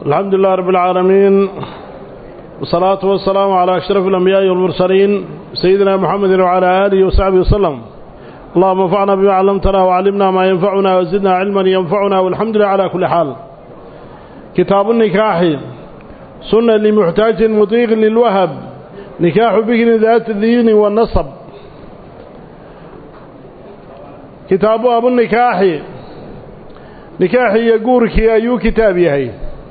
الحمد لله رب العالمين والصلاة والسلام على أشرف الأنبياء والمرسلين سيدنا محمد وعلى آله وصحبه وسلم اللهم انفعنا بما علمتنا وعلمنا ما ينفعنا وزدنا علما ينفعنا والحمد لله على كل حال كتاب النكاح سنة لمحتاج مطيق للوهب نكاح بكر ذات الدين والنصب كتاب أبو النكاح نكاح يقورك أيو كتاب يهي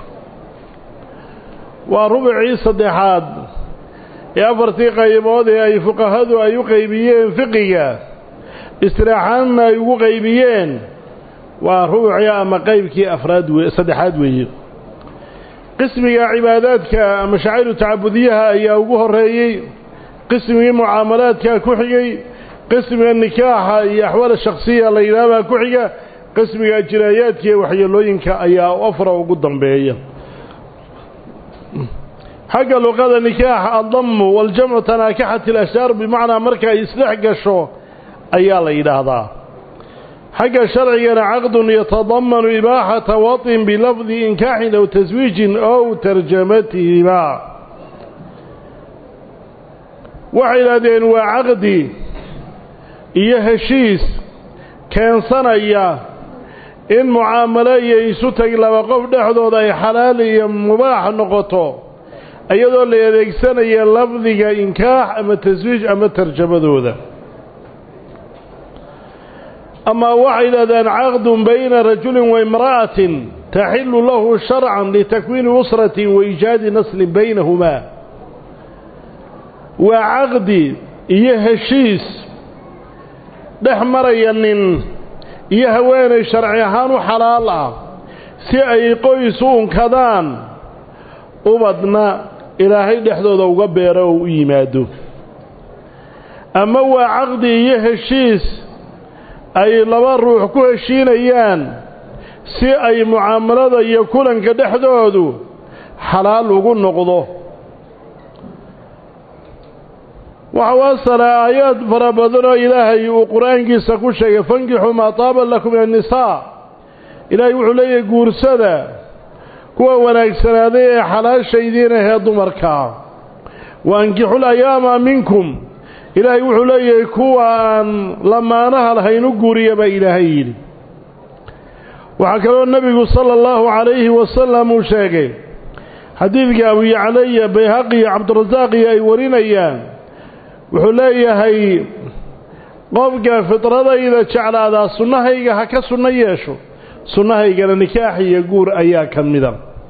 وربعي صدحات يأفرتي قيمود أي فقهد أي قيبيين فقية استراحان أي قيبيين وربعي أما قيبك أفراد صدحات ويه qismiga cibaadaadka mashaaciru tacabudiyaha ayaa ugu horeeyey qismigii mucaamalaadka ku xigay qismiga nikaaxa iyo axwaal shakhsiya la yidhaahbaa ku xiga qismiga jinaayaadka iyo waxyeelooyinka ayaa afra ugu dambeeya xagga luqada nikaaxa addamu waljamcu tanaakaxati alashyaar bimacnaa marka ay isdhex gasho ayaa la yidhaahdaa xagga sharcigana caqdun yatadamanu ibaaxata waطin bilafdi inkaaxin aw taswiijin ow tarjamatihima waxay yidhahdeen waa caqdi iyo heshiis keensanaya in mucaamalo iyo isu tag laba qof dhexdooda ay xalaal iyo mubaax noqoto iyadoo la adeegsanaya lafdiga inkaax ama taswiij ama tarjamadooda أما واحد أذان عقد بين رجل وامرأة تحل له شرعا لتكوين أسرة وإيجاد نسل بينهما وعقد يهشيس دحمر ينن يهوين شرعيهان حلالا سيأي قيسون كذان أبدنا إلهي دحدود وقبيره وإيماده أما وعقد يهشيس ay laba ruux ku heshiinayaan si ay mucaamalada iyo kulanka dhexdoodu xalaal ugu noqdo waxa u asala aayaad fara badanoo ilaahay uu qur-aankiisa ku sheegay fankixuu maa taaba lakum min annisaa ilaahay wuxuu leeyahay guursada kuwa wanaagsanaaday ee xalaashaydiin ahee dumarkaa wa ankixul ayaama minkum ilaahay wuxuu leeyahay kuwa aan lamaanaha lahayn u guuriya baa ilaahay yidhi waxaa kaloo nebigu sala allahu calayhi wasalam uu sheegay xadiidka abu yaclaya bayhaqi iyo cabdirasaaqi ay warinayaan wuxuu leeyahay qofka fidradayda jeclaadaa sunnahayga ha ka sunno yeesho sunnahaygana nikaax iyo guur ayaa ka mida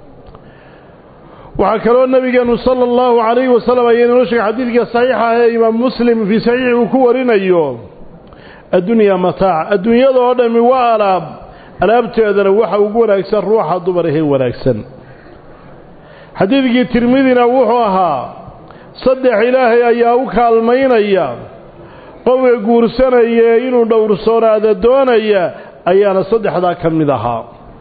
waxaa kaloo nabigeenu sala allahu calayhi wasalam ayaa inoo sheegay xadiidka saxiixa ah ee imaam muslim fii saxiixi uu ku warinayo addunyaa mataac adduunyada oo dhammi waa alaab alaabteedana waxa ugu wanaagsan ruuxa dumar ahee wanaagsan xadiidkii tirmidina wuxuu ahaa saddex ilaahay ayaa u kaalmaynaya qofka guursanaya inuu dhowrsoonaada doonaya ayaana saddexdaa ka mid ahaa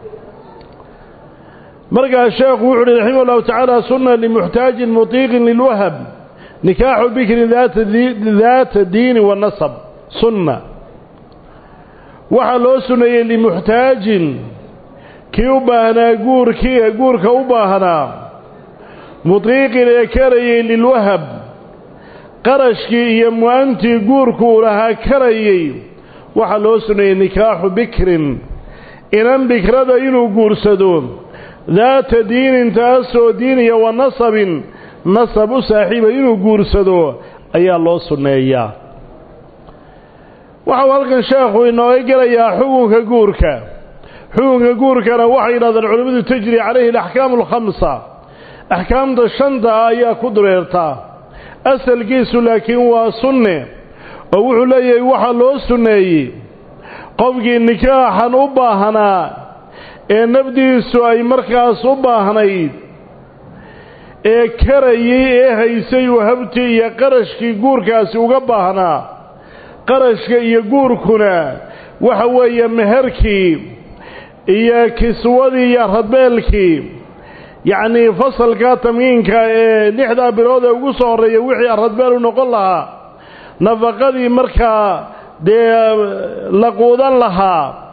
markaa sheekhu wuxu uhi raximah ullahu tacaala sunna limuxtaajin mutiiqin lilwahab nikaaxu bikrin daata diini wa nasab sunna waxaa loo sunneeyey limuxtaajin kii u baahnaa guurkii guurka u baahnaa mutiiqin ee karayey lilwahab qarashkii iyo mu-antii guurku uu lahaa karayey waxaa loo sunneeyey nikaaxu bikrin inan bikrada inuu guursado daata diinin taasoo diiniya wa nasabin nasab u saaxiiba inuu guursado ayaa loo sunneeyaa waxau halkan sheekhu inooga gelayaa xukunka guurka xukunka guurkana waxay yidhahdeen culimmadu tajri calayhi alaxkaamu alkhamsa axkaamta shanta ah ayaa ku dureertaa asalkiisu laakiin waa sunne oo wuxuu leeyahay waxaa loo sunneeyey qofkii nikaaxan u baahnaa ee nafdiisu ay markaas u baahnayd ee karayey ee haysay wahabtii iyo qarashkii guurkaasi uga baahnaa qarashka iyo guurkuna waxa weeye meherkii iyo kiswadii iyo radbeelkii yacnii fasalka tamyiinka ee lixdaa bilood ee ugu soo horreeya wixii aradbeel u noqon lahaa nafaqadii markaa dee la quudan lahaa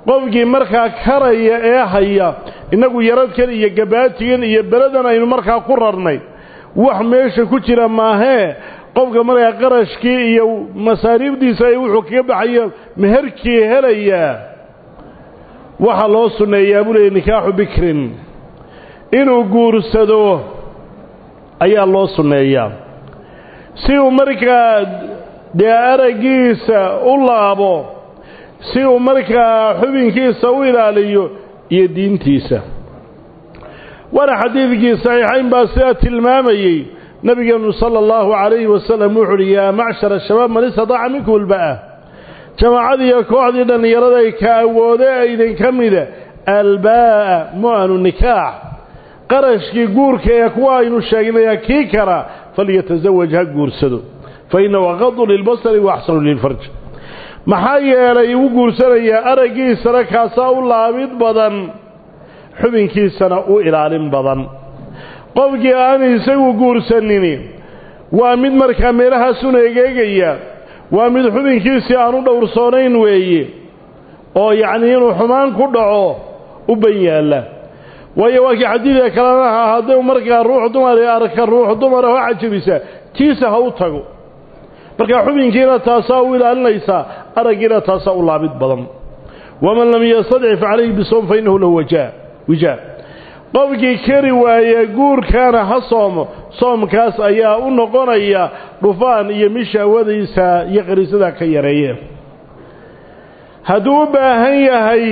qofkii markaa karaya ee haya innagu yaradkan iyo gabaatigan iyo beladan aynu markaa ku rarnay wax meesha ku jira maahee qofka markaa qarashkii iyo masaariibdiisa ay wuxuu kaga baxayo meherkii helayaa waxaa loo sunneeyaa buu leeyay nikaaxu bikrin inuu guursado ayaa loo sunneeyaa si uu markaa dee araggiisa u laabo si uu markaa xubinkiisa u ilaaliyo iyo diintiisa waana xadiidkii saxiixayn baa sidaa tilmaamayey nabigeenu sala allahu calayhi wasalam wuxu uhi yaa macshara shabaab man istadaaca minkum ulba'a jamaacadii iyo kooxdii dhallinyaraday ka awoode idinka mida albaa'a mu'anu nikaax qarashkii guurka ee kuwa aynu sheegnaya kii kara falyatasawaj ha guursado fa innahu aqadu lilbasari wa axsanu lilfarj maxaa yeelay u guursanayaa araggiisana kaasaa u laabid badan xubinkiisana u ilaalin badan qofkii aan isagu guursanini waa mid markaa meelahaasun egeegaya waa mid xubinkiisii aan u dhowrsoonayn weeye oo yacnii inuu xumaan ku dhaco u ban yaalla waayo waa kii xadiidka kalena ahaa hadduu markaa ruux dumari arka ruux dumara oo cajabisa tiisa ha u tago markaa xubinkiina taasaa u ilaalinaysaa araggiina taasaa u laabid badan waman lam yastadci fa calayhi bisoom fa innahu lahu wajaa wijaa qofkii kari waaya guurkaana ha soomo soomkaas ayaa u noqonaya dhufaan iyo mishahwadiisa iyo qariisada ka yareeye hadduu u baahan yahay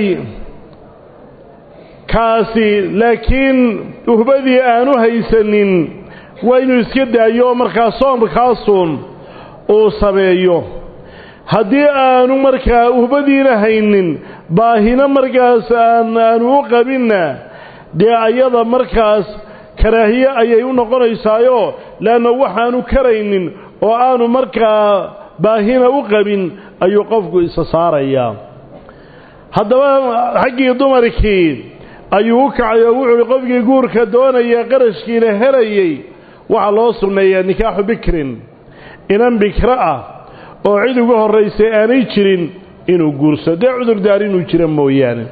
kaasi laakiin uhbadii aanu haysanin waa inuu iska daayo oo markaa soomkaasuun uu sameeyo haddii aanu markaa uhbadiina haynin baahina markaas aan aanu u qabinna dee ayada markaas karaahiye ayay u noqonaysaayo leanna waxaanu karaynin oo aanu markaa baahina u qabin ayuu qofku isa saarayaa haddaba xaggii dumarkii ayuu u kacay oo wuxuu uhi qofkii guurka doonaya qarashkiina helayey waxaa loo sunneeyaa nikaaxu bikrin inan bikro ah oo cid ugu horraysay aanay jirin inuu guursado dee cudurdaar inuu jira mooyaane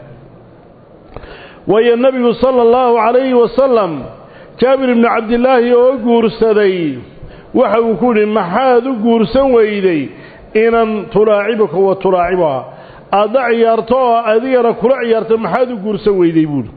waayo nebigu sala allahu calayhi wasalam jaabir ibnu cabdilaahi oo guursaday waxa uu ku yidhi maxaad u guursan weyday inan tulaacibuka wa tulaacibuha aadna ciyaarto oo adigana kula ciyaarto maxaad u guursan weyday buuhi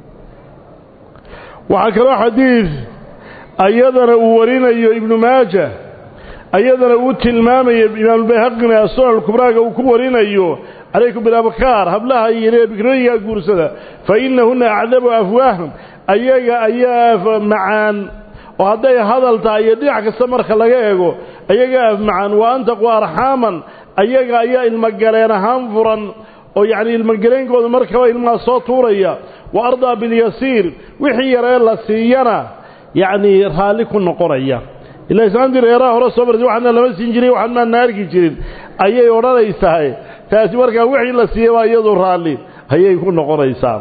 waxaa kaloo xadiid ayadana uu warinayo ibnu maaja ayadana uu tilmaamayo imaamubayhaqina sunan alkubraaga uu ku warinayo calaykum bilabkaar hablaha yare bikrooyinkaa guursada fa innahunna acdabu afwaahum ayaga ayaa macaan oo hadday hadal tahay iyo dhinac kasta marka laga eego ayaga af macaan wa antaqu arxaaman ayaga ayaa ilmogaleen ahaan furan oo yacni ilmogaleenkooda markaba ilmaha soo tuuraya wa ardaa bilyasiir wixii yaree la siiyana yacnii raalli ku noqonaya ilaa islaantii reeraha hore soo martay waxaana lama siin jiray waxaan maana arki jirin ayay odhanaysahay taasi markaa wixii la siiyey baa iyadu raalli ayay ku noqonaysaa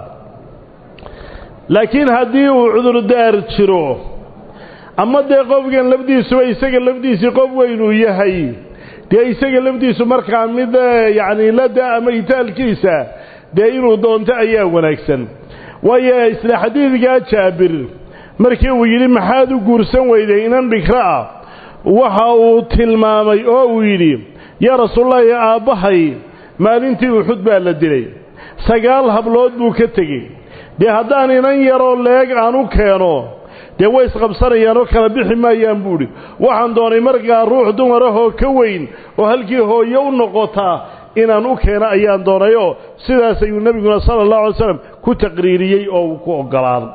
laakiin haddii uu cudurdaar jiro ama dee qofkan lafdiisuba isaga lafdiisii qof weynuu yahay dee isaga lafdiisu markaa mid yacni lada ama itaalkiisa dee inuu doonto ayaa wanaagsan waayo isla xadiidkaa jaabir markii uu yidhi maxaad u guursan weyday inan bikro ah waxa uu tilmaamay oo uu yidhi yaa rasuululahi aabbahay maalintii uxud baa la dilay sagaal hablood buu ka tegey dee haddaan inan yaroo leeg aan u keeno dee way isqabsanayaan oo kala bixi maayaan buudhi waxaan doonay markaa ruux dumarahoo ka weyn oo halkii hooye u noqotaa inaan u keeno ayaan doonayoo sidaas ayuu nebiguna sala allahu alay slam ku taqriiriyey oo uu ku oggolaaday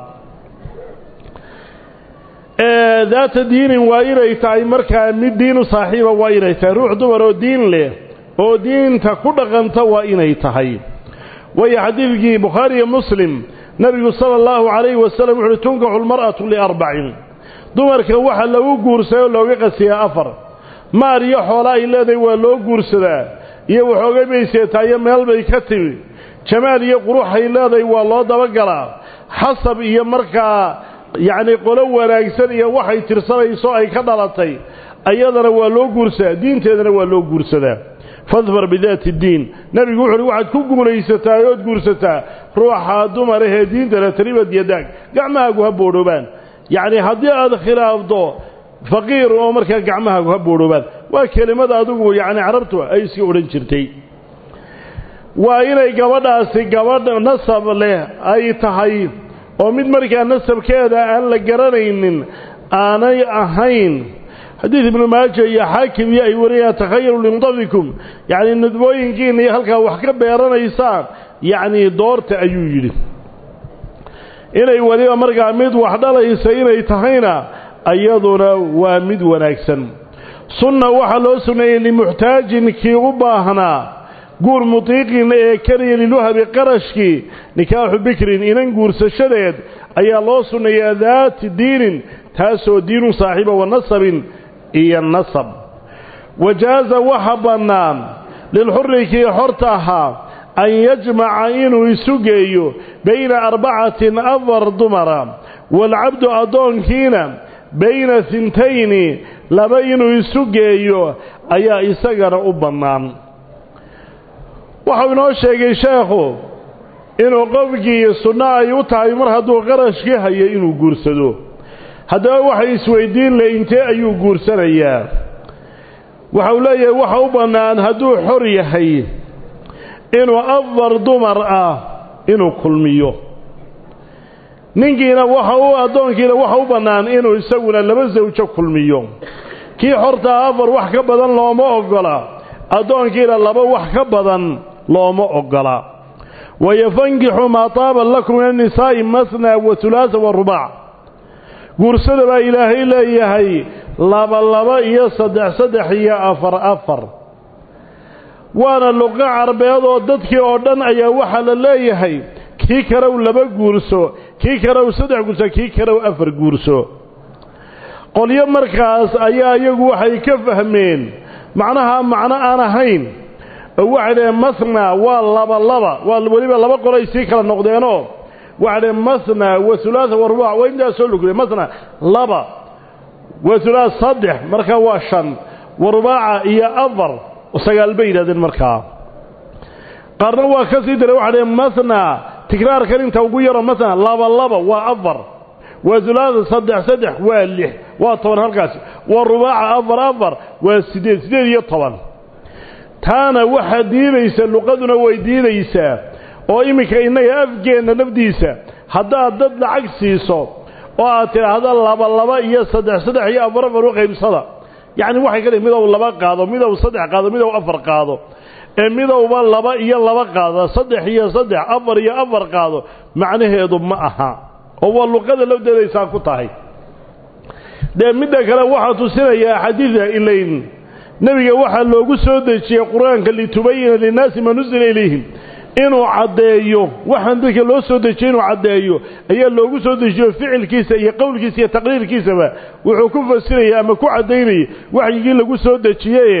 daata diinin waa inay tahay markaa mid diinu saaxiiba waa inay tahay ruux dumar oo diin leh oo diinta ku dhaqanta waa inay tahay waayo xadiidkii bukhaari iyo muslim nebigu sala allahu calayhi wasalam wuxuuhi tunkaxu lmar'atu liarbacin dumarka waxa lagu guursaday oo looga qasiyaa afar maar iyo xoola ay leedahay waa loo guursadaa iyo waxoogay bay seetaayo meel bay ka timi jamaal iyo quruxay leedahay waa loo dabagalaa xasab iyo markaa yacni qolo wanaagsan iyo waxay tirsanayso ay ka dhalatay ayadana waa loo guursadaa diinteedana waa loo guursadaa fadfar bidaati ddiin nebigu wuxu uhi waxaad ku guulaysataa ood guursataa ruuxa dumar ahee diinta la taribad yadaag gacmahaagu ha boodhoobaan yacnii haddii aad khilaafdo faqiir oo markaa gacmahaagu ha boodhoobaan waa kelimada adigu yacni carabtu ay iska odhan jirtay waa inay gabadhaasi gabadh nasab leh ay tahay oo mid markaa nasabkeeda aan la garanaynin aanay ahayn xadiid ibnu maaja iyo xaakim iyo ay wariyaan takhayaru lindafikum yacni nudbooyinkiina iyo halkaa wax ka beeranaysaan yacnii doorta ayuu yidhi inay weliba markaa mid wax dhalaysa inay tahayna iyaduna waa mid wanaagsan sunna waxaa loo sunneeyey limuxtaajin kii u baahnaa guur mutiiqin ee keliya liluhabi qarashkii nikaaxu bikrin inan guursashadeed ayaa loo sunneeyaa daati diinin taasoo diinun saaxiiba wa nasabin iyo nasab wajaaza waxa bannaan lilxurri kii xorta ahaa an yajmaca inuu isu geeyo bayna arbacatin afar dumara waalcabdu addoonkiina bayna hintayni laba inuu isu geeyo ayaa isagana u bannaan waxau inoo sheegay sheekhu inuu qofkii sunno ay u tahay mar hadduu qarashkii hayo inuu guursado haddaba waxay isweydiin le intee ayuu guursanayaa waxau leeyahay waxa u bannaan hadduu xor yahay inuu afar dumar ah inuu kulmiyo ninkiina waxa u addoonkiina waxa u bannaan inuu isaguna laba sawjo kulmiyo kii xortaa afar wax ka badan looma oggola addoonkiina laba wax ka badan looma oggola wayafankixu maa taaba lakum min annisaa'i masna wa hulaasa wa rubac guursada baa ilaahay leeyahay laba laba iyo saddex saddex iyo afar afar waana luqo carbeed oo dadkii oo dhan ayaa waxaa la leeyahay kii kalow laba guurso kii kalow saddex guurso kii kalow afar guurso qolyo markaas ayaa iyagu waxay ka fahmeen macnaha macno aan ahayn oo waxay dhaheen masna waa laba laba waa weliba laba qolay sii kala noqdeenoo waxay dhaheen masna wa hulaasa wa rubac waa intaas soo lugday masna laba wa hulaas saddex markaa waa shan wa rubaaca iyo afar sagaal bay yidhahdeen markaa qaarna waa ka sii daray waxay dhaheen masna tikraarkan inta ugu yaro masna laba laba waa afar waa hulaasa saddex saddex waa lix waa toban halkaasi waa rubaaca afar afar waa siddeed siddeed iyo toban taana waxaa diidaysa luqaduna way diidaysaa oo iminka innaga afgeenna nafdiisa haddaad dad lacag siiso oo aad tidhaahda laba laba iyo saddex saddex iyo afar afar u qaybsada yacni waxay ka dhihin midow laba qaado midow saddex qaado midow afar qaado ee midowba laba iyo laba qaada saddex iyo saddex afar iyo afar qaado macnaheedu ma aha oo waa luqada lafdeedaysaa ku tahay dee midda kale waxaa tusinayaa xadiida ilayn nebiga waxaa loogu soo dejiyey qur-aanka litubayina linnaasi ma nusila ilayhim inuu caddeeyo waxaan dadka loo soo dejiyey inuu caddeeyo ayaa loogu soo dejiyo ficilkiisa iyo qowlkiisa iyo taqriirkiisaba wuxuu ku fasirayay ama ku caddaynayay waxyigii lagu soo dejiyeye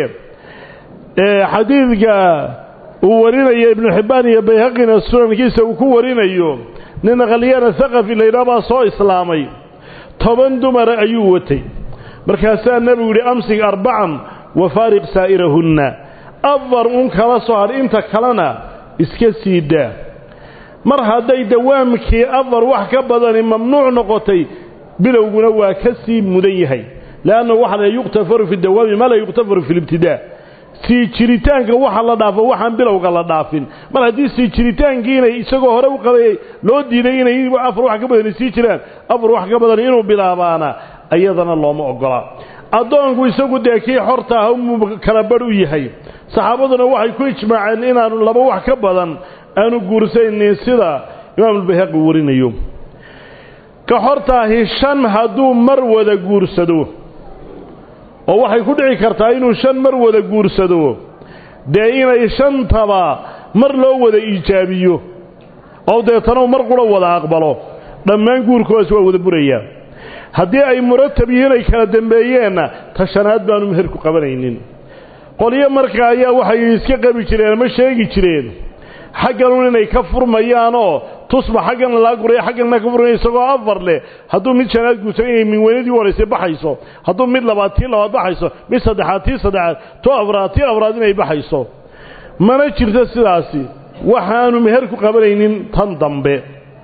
xadiidka uu warinayo ibnu xibbaan iyo bayhaqina sunankiisa uu ku warinayo nin khalyana haqafi laydhaa baa soo islaamay toban dumara ayuu watay markaasaa nebigu yidhi amsig arbacan wa faariq saa'irahunna afar un kala soo hadh inta kalena iska sii daa mar hadday dawaamkii afar wax ka badani mamnuuc noqotay bilowguna waa ka sii mudan yahay leannahu waxa la yuqtafaru fi dawaami maa laa yuqtafaru fi libtidaa sii jiritaanka waxa la dhaafo waxaan bilowga la dhaafin mar haddii sii jiritaankiinay isagoo hore u qabayay loo diiday inay afar wax ka badani sii jiraan afar wax ka badan inuu bilaabaana iyadana looma ogola addoonku isagu dee kii xorta ah umuu kala badh u yahay saxaabaduna waxay ku ijmaaceen inaanu laba wax ka badan aanu guursaynin sida imaamulbayhaqi warinayo ka xortaahi shan hadduu mar wada guursado oo waxay ku dhici kartaa inuu shan mar wada guursado dee inay shantaba mar loo wada iijaabiyo oo deetana mar qura wada aqbalo dhammaan guurkoodas waa wada burayaa haddii ay muratab yihiin ay kala dambeeyeenna ta shanaad baanu meherku qabanaynin qolyo marka ayaa waxay iska qabi jireen ama sheegi jireen xagganun inay ka furmayaanoo tusba xaggana laga guraya xaggana ka furaya isagoo afar leh hadduu mid shanaad guursado inay minweynadii horeysay baxayso hadduu mid labaad tii labaad baxayso mid saddexaad tii saddexaad to afraad tii afraad inay baxayso mana jirto sidaasi waxaanu meher ku qabanaynin tan dambe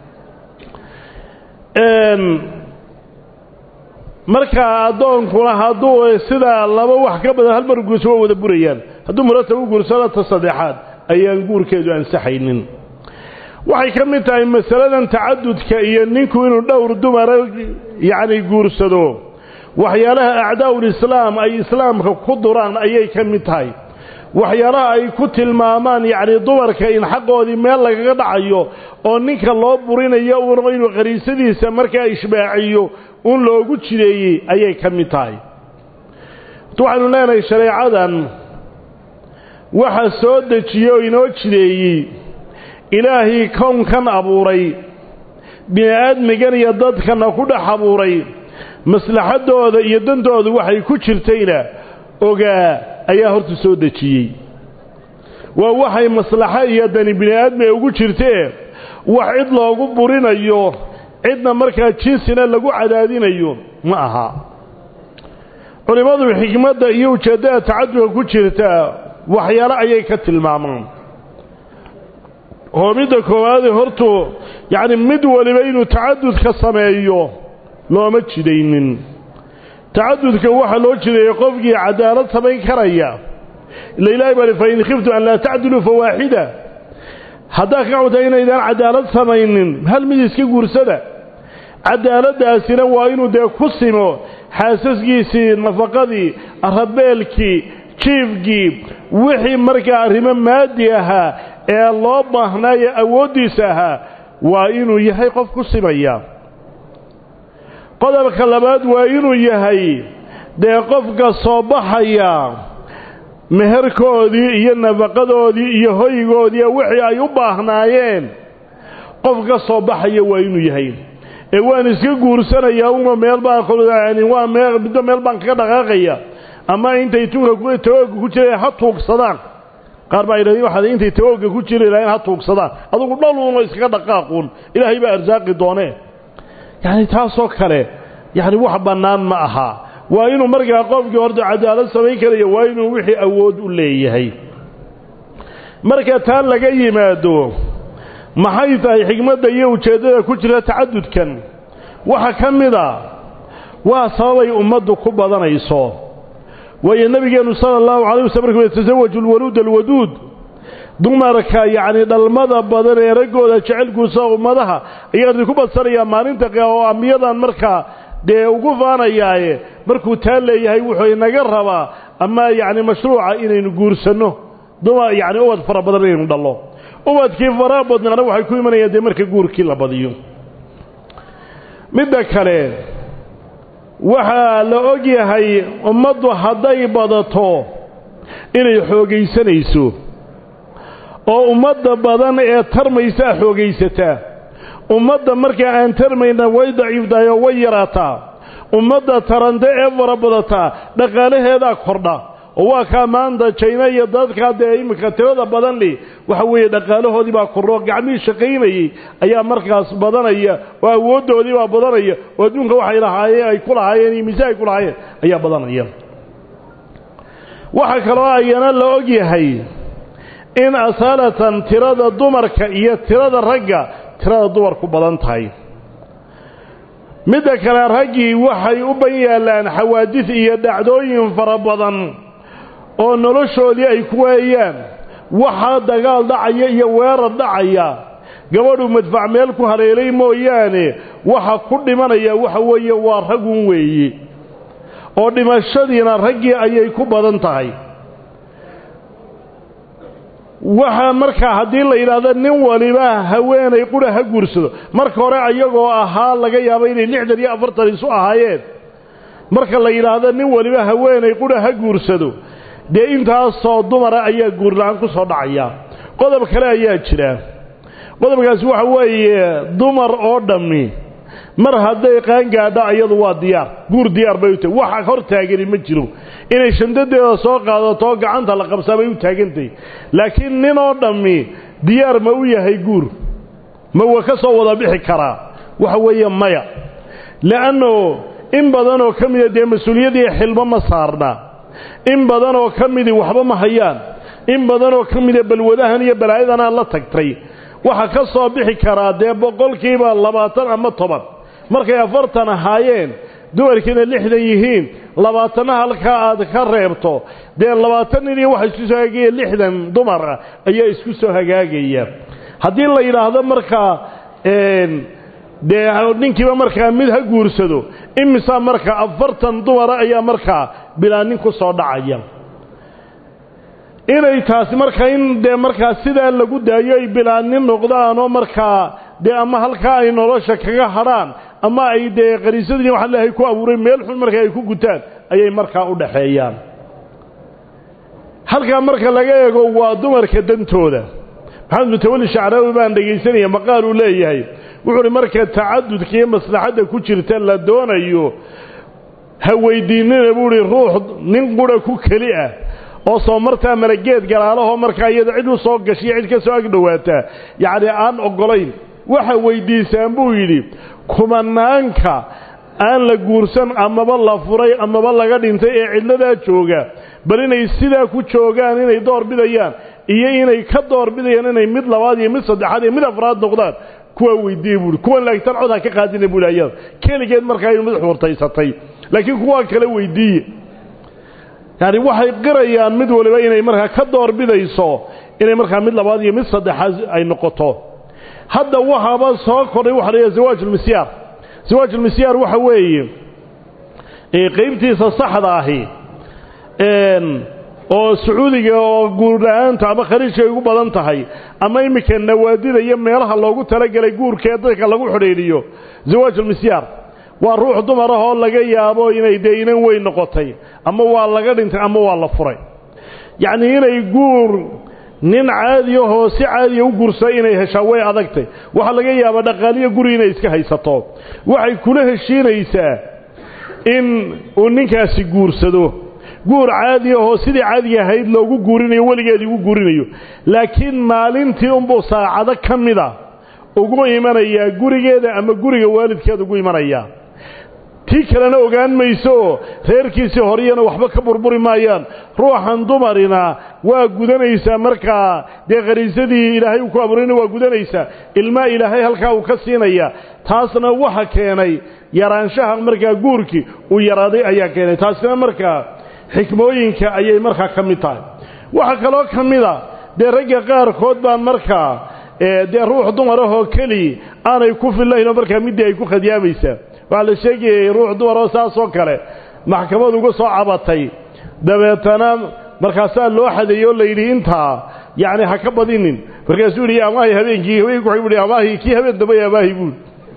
markaa addoonkuna hadduu sidaa laba wax ka badan hal mar guurso waa wada burayaan hadduu muratab u guursado ta saddexaad ayaan guurkeedu ansaxaynin waxay ka mid tahay masaladan tacadudka iyo ninku inuu dhowr dumara yacni guursado waxyaalaha acdaa'ulislaam ay islaamka ku duraan ayay ka mid tahay waxyaalaha ay ku tilmaamaan yacni dumarka in xaqoodii meel lagaga dhacayo oo ninka loo burinayo uuna inuu qariisadiisa markaa ishbaaciyo un loogu jideeyey ayay ka mid tahay waxaynu leenahay shareecadan waxa soo dejiye oo inoo jideeyey ilaahii kownkan abuuray bini-aadmigan iyo dadkana ku dhex abuuray maslaxaddooda iyo dantooda waxay ku jirtayna ogaa ayaa horta soo dejiyey waa waxay maslaxo iyo dani bini-aadmiga ugu jirtee wax cid loogu burinayo cidna markaa jinsina lagu cadaadinayo ma aha culimmadu xikmadda iyo ujeeddada tacadudka ku jirta waxyaalo ayay ka tilmaamaan oo midda koowaade hortu yacni mid waliba inuu tacadudka sameeyo looma jidaynin tacadudka waxaa loo jideeyey qofkii cadaalad samayn karaya ila ilahi baa fa in khiftu an laa tacdiluu fawaaxida haddaad ka cawtaa inaydaan cadaalad samaynin hal mid iska guursada cadaaladdaasina waa inuu dee ku simo xaasaskiisii nafaqadii rabeelkii jiifkii wixii markaa arrimo maadi ahaa ee loo baahnaaye awooddiisa ahaa waa inuu yahay qof ku simaya qodobka labaad waa inuu yahay dee qofka soo baxaya meherkoodii iyo nafaqadoodii iyo hoygoodii wixii ay u baahnaayeen qof ka soo baxaya waa inuu yahay ee waan iska guursanayaa uma meel baan waa meel middo meel baan kaga dhaqaaqaya ama intay tunka tawooga ku jireen ha tuugsadaan qaar baa yidhahdeen waxaad intay tawooga ku jiri lahayn ha tuugsadaan adugu dhaluuno iskaga dhaqaaquun ilaahay baa arsaaqi doonee yacni taasoo kale yacni wax bannaan ma aha waa inuu markaa qofkii horta cadaalad samayn karaya waa inuu wixii awood u leeyahay marka taa laga yimaado maxay tahay xigmadda iyo ujeeddada ku jira tacadudkan waxa ka mid a waa sababay ummaddu ku badanayso waayo nebigeennu sala allahu calay waslam markuu yatasawaju alwaluud alwaduud dumarka yacni dhalmada badan ee raggooda jecel guursada ummadaha ayaa idinku badsanayaa maalinta oo ambiyadan markaa dee ugu faanayaaye markuu taa leeyahay wuxuu inaga rabaa ama yacni mashruuca inaynu guursanno dumar yacni ubad fara badan inaynu dhallo ubadkii faraha badnaana waxay ku imanayaan dee marka guurkii la badiyo midda kale waxaa la og yahay ummaddu hadday badato inay xoogaysanayso oo ummadda badan ee tarmaysaa xoogaysataa ummadda markaa aan tarmayna way daciiftahay oo way yaraataa ummadda tarante ee fara badataa dhaqaalaheedaa kordha oo waa kaa maanta jayna iyo dadkaa dee iminka tirada badan li waxa weeye dhaqaalahoodii baa kordho gacmihii shaqaynayey ayaa markaas badanaya oo awooddoodii baa badanaya oo adduunka waxay lahaayeen ay ku lahaayeen iyo mise ay ku lahaayeen ayaa badanaya waxaa kaloo ayana la og yahay in asaalatan tirada dumarka iyo tirada ragga tirada dumarku badan tahay midda kale raggii waxay u ban yaallaan xawaadis iyo dhacdooyin fara badan oo noloshoodii ay ku waayaan waxaa dagaal dhacaya iyo weerar dhacaya gabadhu madfac meel ku haleelay mooyaane waxa ku dhimanaya waxa weeye waa ragun weeye oo dhimashadiina raggii ayay ku badan tahay waxaa markaa haddii la yidhaahdo nin waliba haweenay qura ha guursado marka hore ayagoo ahaa laga yaabo inay lixdan iyo afartan isu ahaayeen marka la yidhaahdo nin waliba haweenay qura ha guursado dee intaasoo dumara ayaa guurla-aan ku soo dhacaya qodob kale ayaa jira qodobkaasi waxa weeye dumar oo dhammi mar hadday qaangaadha iyadu waa diyaar guur diyaar bay u tahay waxa hor taagani ma jiro inay shandadeeda soo qaadato gacanta la qabsaa bay u taagantahay laakiin nin oo dhammi diyaar ma u yahay guur ma wa ka soo wada bixi karaa waxa weeye maya le'anno in badanoo ka mida dee mas-uuliyadii xilmo ma saarna in badanoo ka midii waxba ma hayaan in badanoo ka mida balwadahan iyo balaayadanaa la tagtay waxa ka soo bixi karaa dee boqolkiiba labaatan ama toban markay afartan ahaayeen dumarkiina lixdan yihiin labaatanna halkaa aad ka reebto dee labaatan nin iyo waxa isku soo hagaagaya lixdan dumar ah ayaa isku soo hagaagaya haddii la yidhaahdo markaa dee ninkiiba markaa mid ha guursado imisaa markaa afartan dumara ayaa markaa bilaa nin ku soo dhacaya inay taasi markaa in dee markaa sidaa lagu daayo ay bilaanin noqdaanoo markaa dee ama halkaa ay nolosha kaga hadhaan ama ay dee qariisadii waxa leehay ku abuuray meel xun markaa ay ku gutaan ayay markaa u dhaxeeyaan halkaa marka laga eego waa dumarka dantooda maxamed mutawalli shacraawi baan dhegaysanaya maqaal uu leeyahay wuxuu uhi marka tacadudka iyo maslaxadda ku jirta la doonayo ha weydiinina buu ihi ruux nin qura ku keli ah oo soo martaa marageed galaalahoo markaa iyada cid u soo gashiyo cid ka soo ag dhowaataa yacni aan oggolayn waxa weydiisaan buu yidhi kumanaanka aan la guursan amaba la furay amaba laga dhintay ee cidladaa jooga bal inay sidaa ku joogaan inay door bidayaan iyo inay ka door bidayaan inay mid labaad iyo mid saddexaad iyo mid afraad noqdaan kuwaa weydiiye buuhi kuwan laagtan cod ha ka qaadina buuhi ayada keligeed markaa inu mid xurtaysatay laakiin kuwaa kale weydiiye yani waxay qirayaan mid waliba inay markaa ka door bidayso inay markaa mid labaad iyo mid saddexaad ay noqoto hadda waxaaba soo kordhay waxa la zawaaj ulmisyaar zawaaj ulmisyaar waxa weeye qaybtiisa saxda ahi oo sacuudiga oo guurla-aanta ama khariijka ay ugu badan tahay ama iminka nawaadida iyo meelaha loogu talagelay guurkee dadka lagu xidhiidhiyo zawaaj ulmisyaar waa ruux dumar ah oo laga yaabo inay dee inan weyn noqotay ama waa laga dhintay ama waa la furay yacnii inay guur nin caadiyahoo si caadiya u guursa inay heshaa way adagtay waxaa laga yaabaa dhaqaaliyo guri inay iska haysato waxay kula heshiinaysaa in uu ninkaasi guursado guur caadi ahoo sidii caadiga ahayd loogu guurinayo weligeedii ugu guurinayo laakiin maalintii unbuu saacado ka mida ugu imanayaa gurigeeda ama guriga waalidkeeda ugu imanayaa tii kalena ogaan mayso reerkiisii horeyana waxba ka burburi maayaan ruuxan dumarina waa gudanaysaa markaa dee khariisadii ilaahay uu ku abuurayna waa gudanaysaa ilmaa ilaahay halkaa uu ka siinaya taasna waxa keenay yaraanshaha markaa guurkii uu yaraaday ayaa keenay taasina markaa xikmooyinka ayay markaa ka mid tahay waxaa kaloo ka mida dee ragga qaarkood baan markaa dee ruux dumarahoo keli aanay ku fillaynoo markaa middii ay ku khadiyaamaysaa waxaa la sheegayay ruux dumaroo saasoo kale maxkamad uga soo cabatay dabeetana markaasaa loo xadeeyey oo layidhi intaa yacni ha ka badinin markaasuu yidhi amaahi habeenkii habeenki waxay buhi amaahi kii habeen dambay amaahi buuli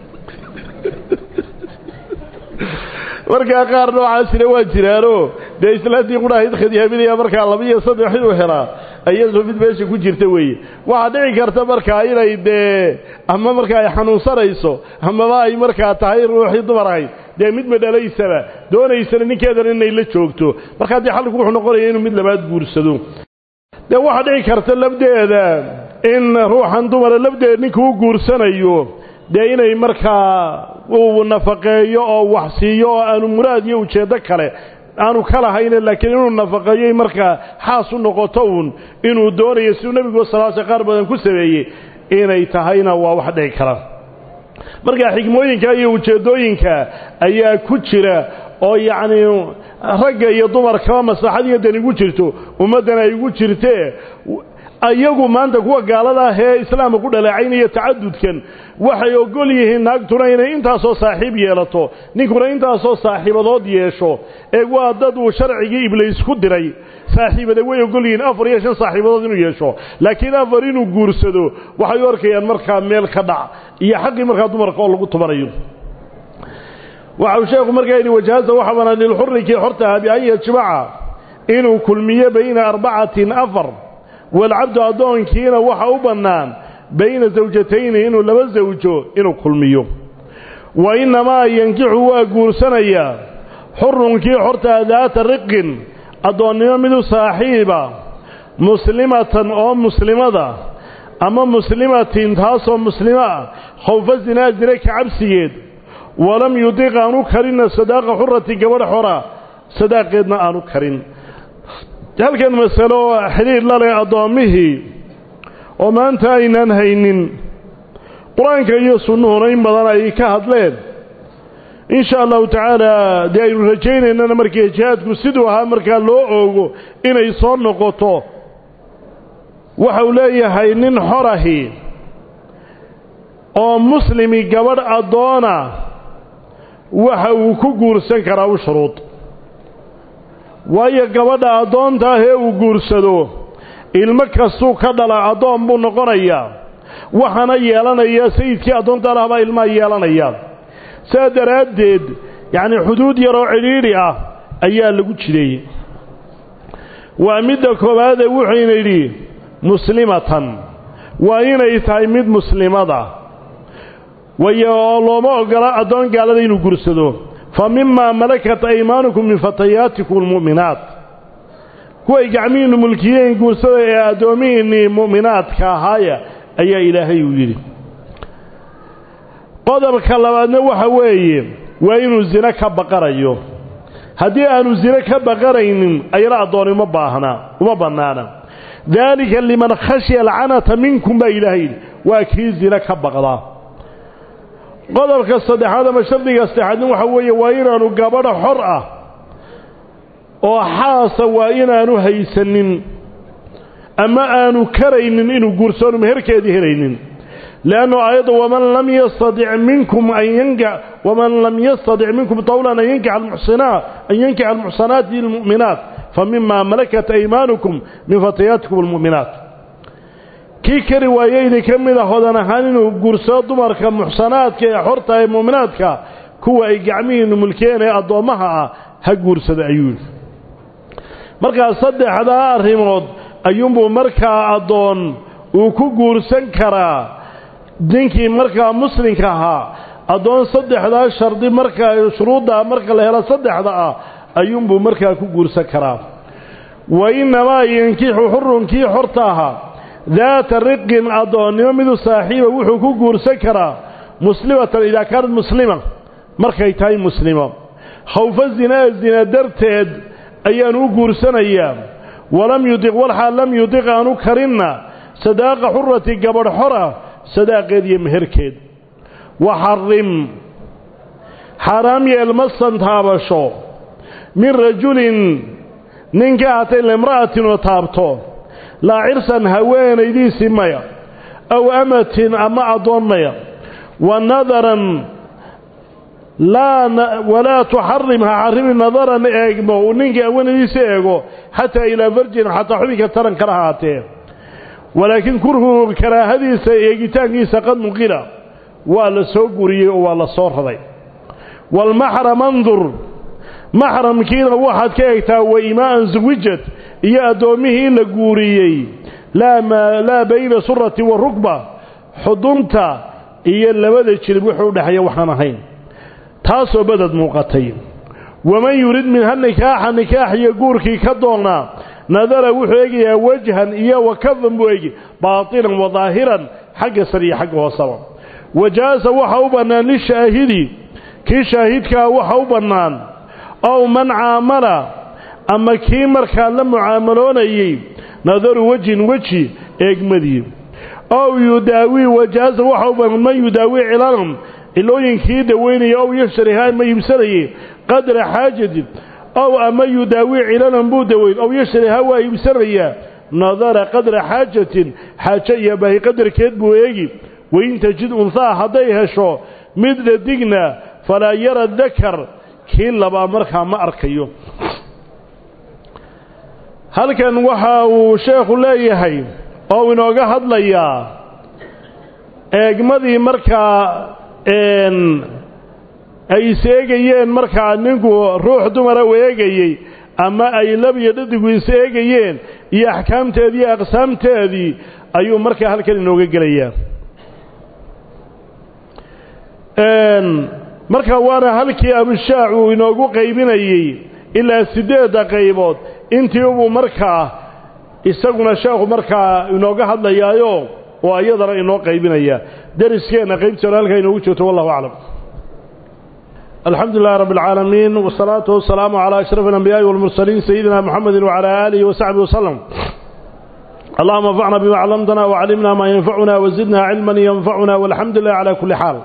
markaa qaar noocaasina waa jiraanoo dee islaantii qudhahayd khadiyaaminaya markaa laba iyo saddex inuu helaa iyadoo mid meesha ku jirta weeye waxaa dhici karta markaa inay dee ama markaa ay xanuunsanayso amaba ay markaa tahay ruuxii dumar ahayd dee mid madhalaysaba doonaysana ninkeedana inay la joogto markaa dee xalliku wuxuu noqonaya inuu mid labaad guursado dee waxaa dhici karta labdeeda in ruuxan dumara labdeeda ninka u guursanayo dee inay markaa uu nafaqeeyo oo wax siiyo oo aanu muraad iyo ujeeddo kale aanu ka lahayne laakiin inuu nafaqeeyoy markaa xaas u noqoto uun inuu doonayo siduu nebigu salaasa qaar badan ku sameeyey inay tahayna waa wax dhici kara markaa xikmooyinka iyo ujeeddooyinka ayaa ku jira oo yacnii ragga iyo dumarkaba maslaxad iyo dan igu jirto ummaddana ay igu jirtee iyagu maanta kuwa gaalada ah ee islaamka ku dhaleecaynaya tacadudkan waxay ogol yihiin naagtuna inay intaasoo saaxiib yeelato ninkuna intaasoo saaxiibadood yeesho ee waa dad uu sharcigii ibliis ku diray saaxiibada way ogol yihiin afar iyo shan saaxiibadood inuu yeesho laakiin afar inuu guursado waxay u arkayaan markaa meel ka dhac iyo xaqii markaa dumarka oo lagu tubanayo waxau sheekhu markaa yidhi wajahasa waxa banaan lilxuri kii xortaha bian yajmaca inuu kulmiyo bayna arbacatin afar walcabdu addoonkiina waxa u bannaan bayna zawjatayni inuu laba zawjo inuu kulmiyo wa innamaa yankixu waa guursanayaa xurunkii xortaa daata riqin addoonnimo midu saaxiiba muslimatan oo muslimada ama muslimatin taasoo muslimo ah khawfa zinaa zine ka cabsigeed walam yudiq aanu karinna sadaaqa xurati gabadh xora sadaaqeedna aanu karin halkan masalo xidhiir la leh addoommihii oo maanta aynaan haynin qur-aanka iyo sunnuhuna in badan ay ka hadleen in sha allahu tacaala dee aynu rajaynaynana markii jihaadku siduu ahaa markaa loo oogo inay soo noqoto waxa uu leeyahay nin xorahi oo muslimi gabadh addoona waxa uu ku guursan karaa u shuruud waayo gabadha addoonta ah ee uu guursado ilmo kastuu ka dhala addoon buu noqonayaa waxaana yeelanayaa sayidkii addoonta lah baa ilmaha yeelanaya saa daraaddeed yacnii xuduud yaroo cidhiidhi ah ayaa lagu jideeyey waa midda koowaadee wuxuyna yidhi muslimatan waa inay tahay mid muslimada wayo oo looma oggola addoon gaalada inuu gursado fa mimaa malakat aymaanukum min fatayaatikum almu'minaat kuway gacmihiinnu mulkiyeen guursada ee addoomihiinnii mu'minaadka ahaaya ayaa ilaahay uu yidhi qodobka labaadna waxa weeye waa inuu zine ka baqanayo haddii aanu zine ka baqanaynin ayana addooni uma baahna uma bannaana daalika liman khashya alcanata minkum baa ilaahay yidhi waa kii zine ka baqdaa qodobka saddexaad ama shardiga saddexaadna waxa weeye waa inaanu gabadha xor ah oo xaasa waa inaanu haysanin ama aanu karaynin inuu guursoonu meherkeedii helaynin leannu aayadda waman lam yastadic minkum an yanka waman lam yastadic minkum tawlan an yankixa almuxsinaa an yankixa almuxsanaati almu'minaat fa mima malakat aymaanukum min fatayaatikum almu'minaat kii kari waayeydi ka mid a hodan ahaan inuu guursado dumarka muxsanaadka ee xorta ee mu'minaadka kuwa ay gacmihiinnu mulkeen ee addoommaha ah ha guursada ayuu yidhi markaa saddexdaa arrimood ayuunbuu markaa addoon uu ku guursan karaa ninkii markaa muslimka ahaa addoon saddexdaa shardi markaa shuruuddaa marka la helo saddexda ah ayuunbuu markaa ku guursan karaa wa innamaa yankixu xurunkii xorta ahaa daata riqin addoonnimo midu saaxiiba wuxuu ku guursan karaa muslimatan idaa kaanad muslima markay tahay muslimo khawfa zinaa zina darteed ayaan u guursanayaa walam yudiq walxaal lam yudiq aanu karinna sadaaqa xurati gabadh xora sadaaqeed iyo meherkeed waxarim xaaraam yeel masan taabasho min rajulin nin ka hatay limra'atin oo taabto laa cirsan haweenaydiisii maya aw amatin ama addoon maya wa nadaran walaa tuxarim ha xarimi nadaran eegmo uu ninkii haweenaydiisa eego xataa ilaa farjin xataa xubinka taran kala haatee walaakiin kurhu karaahadiisa eegitaankiisa qad nuqila waa la soo guriyey oo waa la soo raday waalmaxram andur maxramkiina waxaad ka eegtaa waimaa'an suwijad iyo addoommihii la guuriyey laa bayna surati wa rukba xudunta iyo labada jilib wuxuu udhexeeya waxaan ahayn taasoo badad muuqatay waman yurid minha nikaaxa nikaax iyo guurkii ka doonaa nadara wuxuu eegayaa wajhan iyo wa kafan buu eegi baatinan wa daahiran xagga sar iyo xagga hoosaba wajaasa waxa u bannaan lishaahidi kii shaahidkaa waxa u bannaan ow man caamala ama kii markaa la mucaamaloonayey nadaru wejhin weji eegmadii ow yudaawii wajaasa waxa u bannaan man yudaawii cilanan cilooyinkii daweynaya ow yashtarihaa ma iibsanayey qadra xaajatin ow ama yudaawii cilanan buu daweyn ow yashtarihaa waa iibsanayaa nadara qadra xaajatin xaajo iyo baahi qadarkeed buu eegi wain tajid unhaa hadday hesho mid dhadigna falaa yara dakar kii labaa markaa ma arkayo halkan waxa uu sheekhu leeyahay oo inooga hadlayaa eegmadii markaa ay is-eegayeen markaa ninku ruux dumara u eegayey ama ay lab iyo dhadigu is-eegayeen iyo axkaamteedii iyo aqsaamteedii ayuu markaa halkan inooga gelayaa marka waana halkii abishaac uu inoogu qaybinayey ilaa siddeedda qaybood intii ubuu markaa isaguna sheekhu markaa inooga hadlayaayo oo iyadana inoo qaybinaya deriskeenna qaybtiona halkaa inoogu joogto wallahu aclam alxamdu lilahi rabb اlcaalamiin wsalaatu wasalaamu calaa ashraf alambiyaai walmursaliin sayidina muxamedi wacalaa aalihi wasaxbihi waslem allahuma anfacna bima callamtana wacallimna maa yanfacuna wazidna cilman yanfacuna walxamdu lilah cala kulli xaal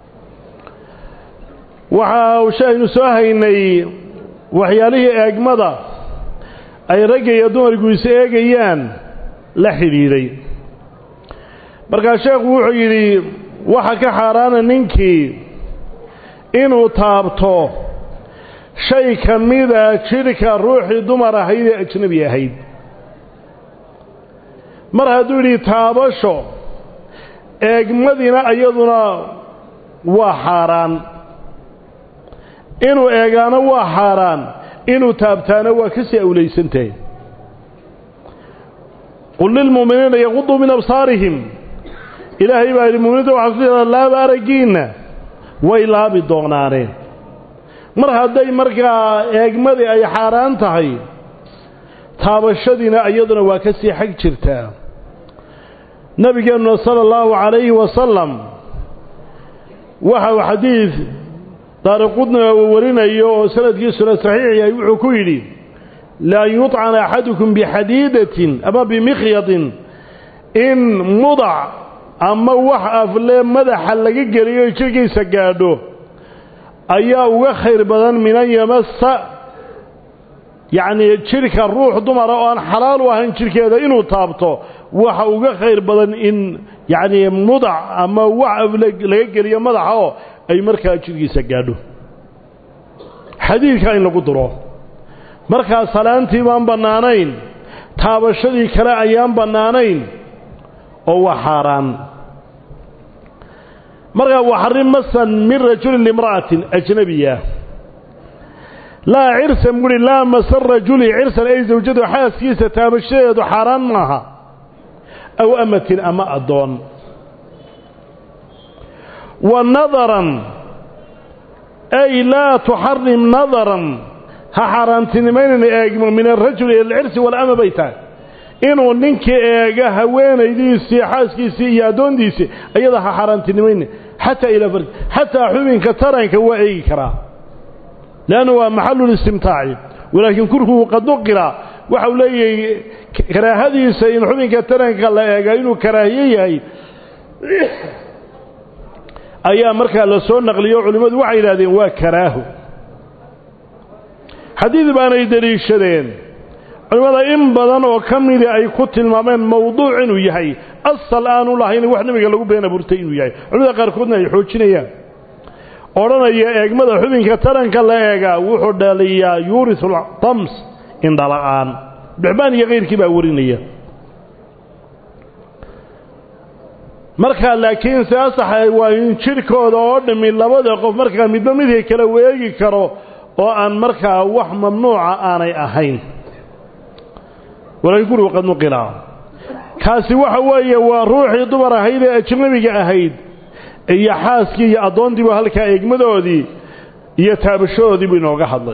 waxa shaynu soo haynay waxyaalihii eegmada ay ragga iyo dumarku is eegayaan la xidhiidhay markaa sheekhu wuxuu yidhi waxa ka xaaraana ninkii inuu taabto shay ka mida jidhka ruuxii dumar ahayd ee ajnabi ahayd mar hadduu yidhi taabasho eegmadina iyaduna waa xaaraan inuu eegaano waa xaaraan inuu taabtaano waa ka sii awlaysantahay qul lilmu'miniina yaquduu min absaarihim ilaahay baa yidhi muminiinta waxaa ku yidhahdaa laaba araggiinna way laabi doonaaneen mar hadday markaa eegmadii ay xaaraan tahay taabashadiina iyaduna waa ka sii xag jirtaa nabigeennuna sala allahu calayhi wasalam waxau xadiid daariqudna uu warinayo oo sanadkiisuna saxiix yahay wuxuu ku yidhi laan yuطcana axadukum bixadiidatin ama bimikhyadin in mudac ama wax afle madaxa laga geliyo jirhkiisa gaadho ayaa uga khayr badan min an yamasa yacnii jidhka ruux dumara oo aan xalaal u ahayn jidhkeeda inuu taabto waxa uga khayr badan in yacnii mudac ama wax afle laga geliyo madaxa oo ay markaa jidhkiisa gaadho xadiidka in lagu duro markaa salaantii baan bannaanayn taabashadii kale ayaan bannaanayn oo waa xaaraan markaa waxarrim masan min rajulin limra'atin ajnabiya laa cirsan buuhi laa masan rajuli cirsan ay zawjadu xaaskiisa taabashadeedu xaaraan maaha aw amatin ama addoon wa nadaran ay laa tuxarim nadaran ha xaaraantinimaynayna eegmo min alrajuli ila alcirsi walama bay tahay inuu ninkii eega haweenaydiisii xaaskiisii iyo addoontiisii ayada ha xaaraantinimayna xataa ilaa farji xataa xubinka taranka waa eegi karaa leannu waa maxalulistimtaaci walaakiin kurkugu qaduqira waxau leeyahay karaahadiisa in xubinka taranka la eega inuu karaahiye yahay ayaa markaa la soo naqliyo culimmadu waxay yidhahdeen waa karaaho xadiid baanay deliishadeen culimmada in badan oo ka midii ay ku tilmaameen mawduuc inuu yahay asal aanu lahayn wax nebiga lagu been abuurtay inuu yahay culimada qaarkoodna ay xoojinayaan odhanaya eegmada xubinka taranka la eegaa wuxuu dhaliyaa yuurisul tams indhala'aan bixbaan iyo kayrkii baa warinaya markaa laakiin se asaxa waa in jidhkooda oo dhammi labada qof markaa midba midkii kale weegi karo oo aan markaa wax mamnuuca aanay ahayn walaakiin gurigu qad nuqila kaasi waxa weeye waa ruuxii dumar ahayd ee ajnabiga ahayd iyo xaaskii iyo addoontiibu halkaa eegmadoodii iyo taabashadoodii buu inooga hadlay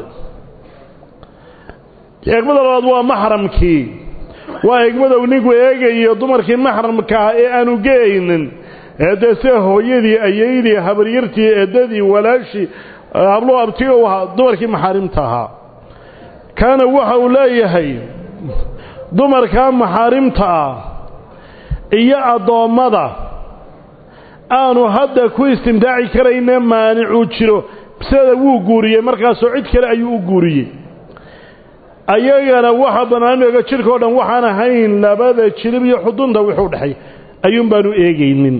eegmada labaad waa maxramkii waa eegmada uu ninku eegayo dumarkii maxramkaa ee aanu geeynin ee dee sida hooyadii ayaydii habaryartii eedadii walaashii habluhu abti u ahaa dumarkii maxaarimta ahaa kaana waxa uu leeyahay dumarkaa maxaarimta ah iyo addoommada aanu hadda ku istimtaaci karayne maanicuu jiro bisada wuu guuriyey markaasoo cid kale ayuu u guuriyey ayagana waxa banaaniga jidhkao dhan waxaan ahayn labada jilib iyo xudunta wuxuu dhexay ayuun baanu eegaynin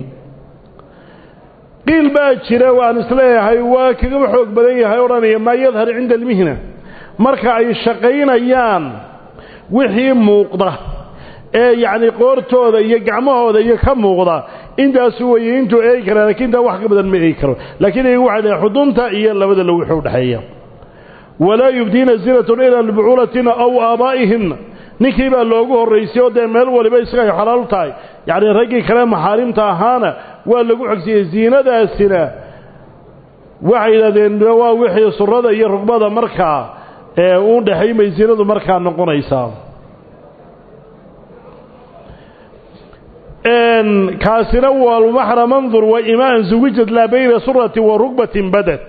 qiil baa jira waan isleeyahay waa kagaba xoog badan yahay odhanaya maa yadhar cinda almihna marka ay shaqaynayaan wixii muuqda ee yacni qoortooda iyo gacmahooda iyo ka muuqda intaasu weeye intuu eegi karaa lakiin intaa wax ka badan ma eegi karo laakiin iyagu waxay dhahay xudunta iyo labada lo wuxuu dhexeeya walaa yubdiina zinatun ilaa libucuulatina aw aabaa'ihinna ninkii baa loogu horraysay oo dee meel waliba isaga ay xalaal tahay yacni raggii kale maxaarimta ahaana waa lagu xogsiyey ziinadaasina waxay yidhahdeen waa wixii surada iyo rugbada markaa ee u dhexaymay ziinadu markaa noqonaysaa kaasina waa lmaxra mandur wa imaan zuwijad laa bayna suratin wa rugbatin badad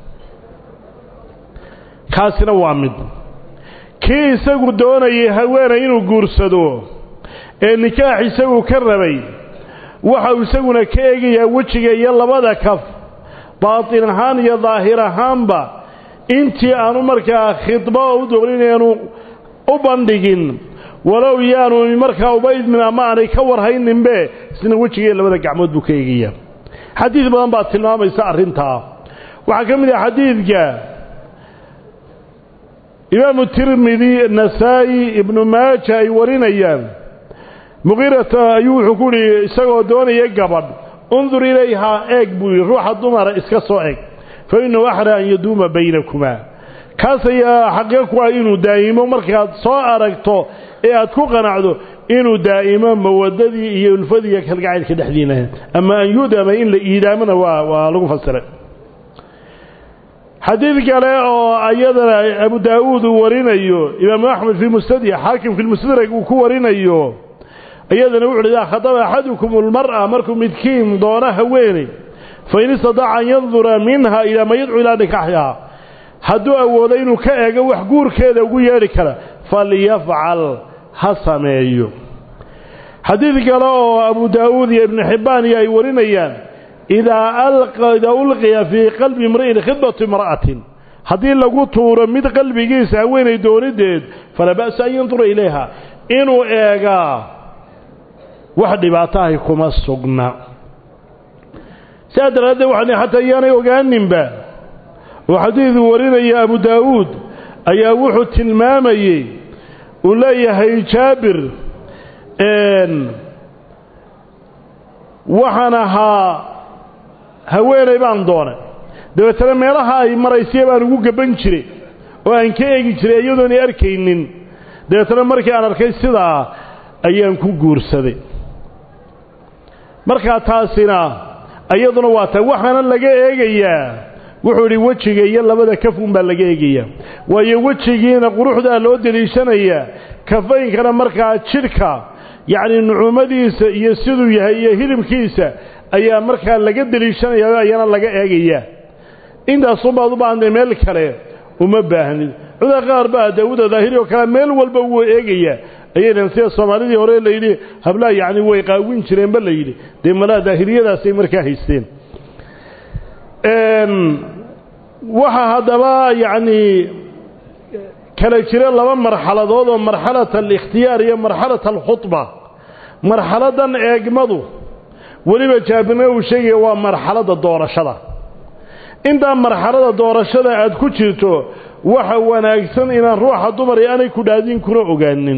kaasina waa mid kii isagu doonayay haweenay inuu guursado ee nikaax isagu ka rabay waxau isaguna ka eegayaa wejiga iyo labada kaf baatin ahaan iyo daahir ahaanba intii aanu markaa khidba u doonin aanu u bandhigin walow yaanu markaa uba idmin ama aanay ka warhayninbe isna wejiga iyo labada gacmood buu ka eegayaa xadiid badan baa tilmaamaysa arrintaa waxaa ka mid ah xadiidka imaamu tirmidi nasaa'i ibnu maaja ay warinayaan muqiirata ayuu wuxuu ku yihi isagoo doonaya gabadh undur ilayhaa eeg buu yidhi ruuxa dumara iska soo eg fa innahu axra an yaduuma baynakumaa kaas ayaa xaqiiqo ku ah inuu daa'imo markaad soo aragto ee aad ku qanacdo inuu daa'imo mawadadii iyo ulfadii iyo kalgacaylka dhexdiina ama an yudama in la iidaamona waa waa lagu fasiray xadiid kale oo ayadana abu daa'uud uu warinayo imaamu axmed fii mustadya xaakim fi lmustadrak uu ku warinayo iyadana wuxu uhi idaa khadaba axadukum almar'a markuu midkiin doono haweeney fain istadaaca an yandura minha ilaa ma yadcu ilaa nikaaxihaa hadduu awoodo inuu ka eego wax guurkeeda ugu yeedhi kara falyafcal ha sameeyo xadiid kale oo abu daa'uud iyo ibnu xibbaan iyo ay warinayaan idaa ulqiya fii qalbi imri'in khidbatu imra'atin haddii lagu tuuro mid qalbigiisa haweenay doonideed falaa ba'sa an yandura ilayha inuu eegaa wax dhibaato ahi kuma sugna sidaa daraaddeed waxaan xataa iyaanay ogaaninba oo xadiidu warinaya abu daa'uud ayaa wuxuu tilmaamayey uu leeyahay jaabir waxaan ahaa haweenay baan doonay dabeetana meelaha ay maraysiya baan ugu gaban jiray oo aan ka eegi jiray iyadoonay arkaynin dabeetana markii aan arkay sidaa ayaan ku guursaday markaa taasina iyaduna waa ta waxaana laga eegayaa wuxuu idhi wejiga iyo labada kafun baa laga eegayaa waayo wejigiina quruxdaa loo deliishanayaa kafaynkana markaa jidhka yacni nucumadiisa iyo siduu yahay iyo hilibkiisa ayaa markaa laga deliishanaya ayana laga eegayaa intaasunbaad u baahantay meel kale uma baahnid cuda qaar baa daawuda daahiri oo kale meel walba wuu eegayaa ayaynan sida soomaalidii hore layidhi hablaha yacni way qaawin jireenba la yidhi dee malaha daahiriyadaasay markaa haysteen waxaa haddaba yacni kala jira laba marxaladood oo marxalat alikhtiyaar iyo marxalat alkhudba marxaladan eegmadu weliba jaabirna uu sheegaya waa marxaladda doorashada intaa marxalada doorashada aad ku jirto waxa wanaagsan inaan ruuxa dumar ee aanay ku dhaadin kuna ogaanin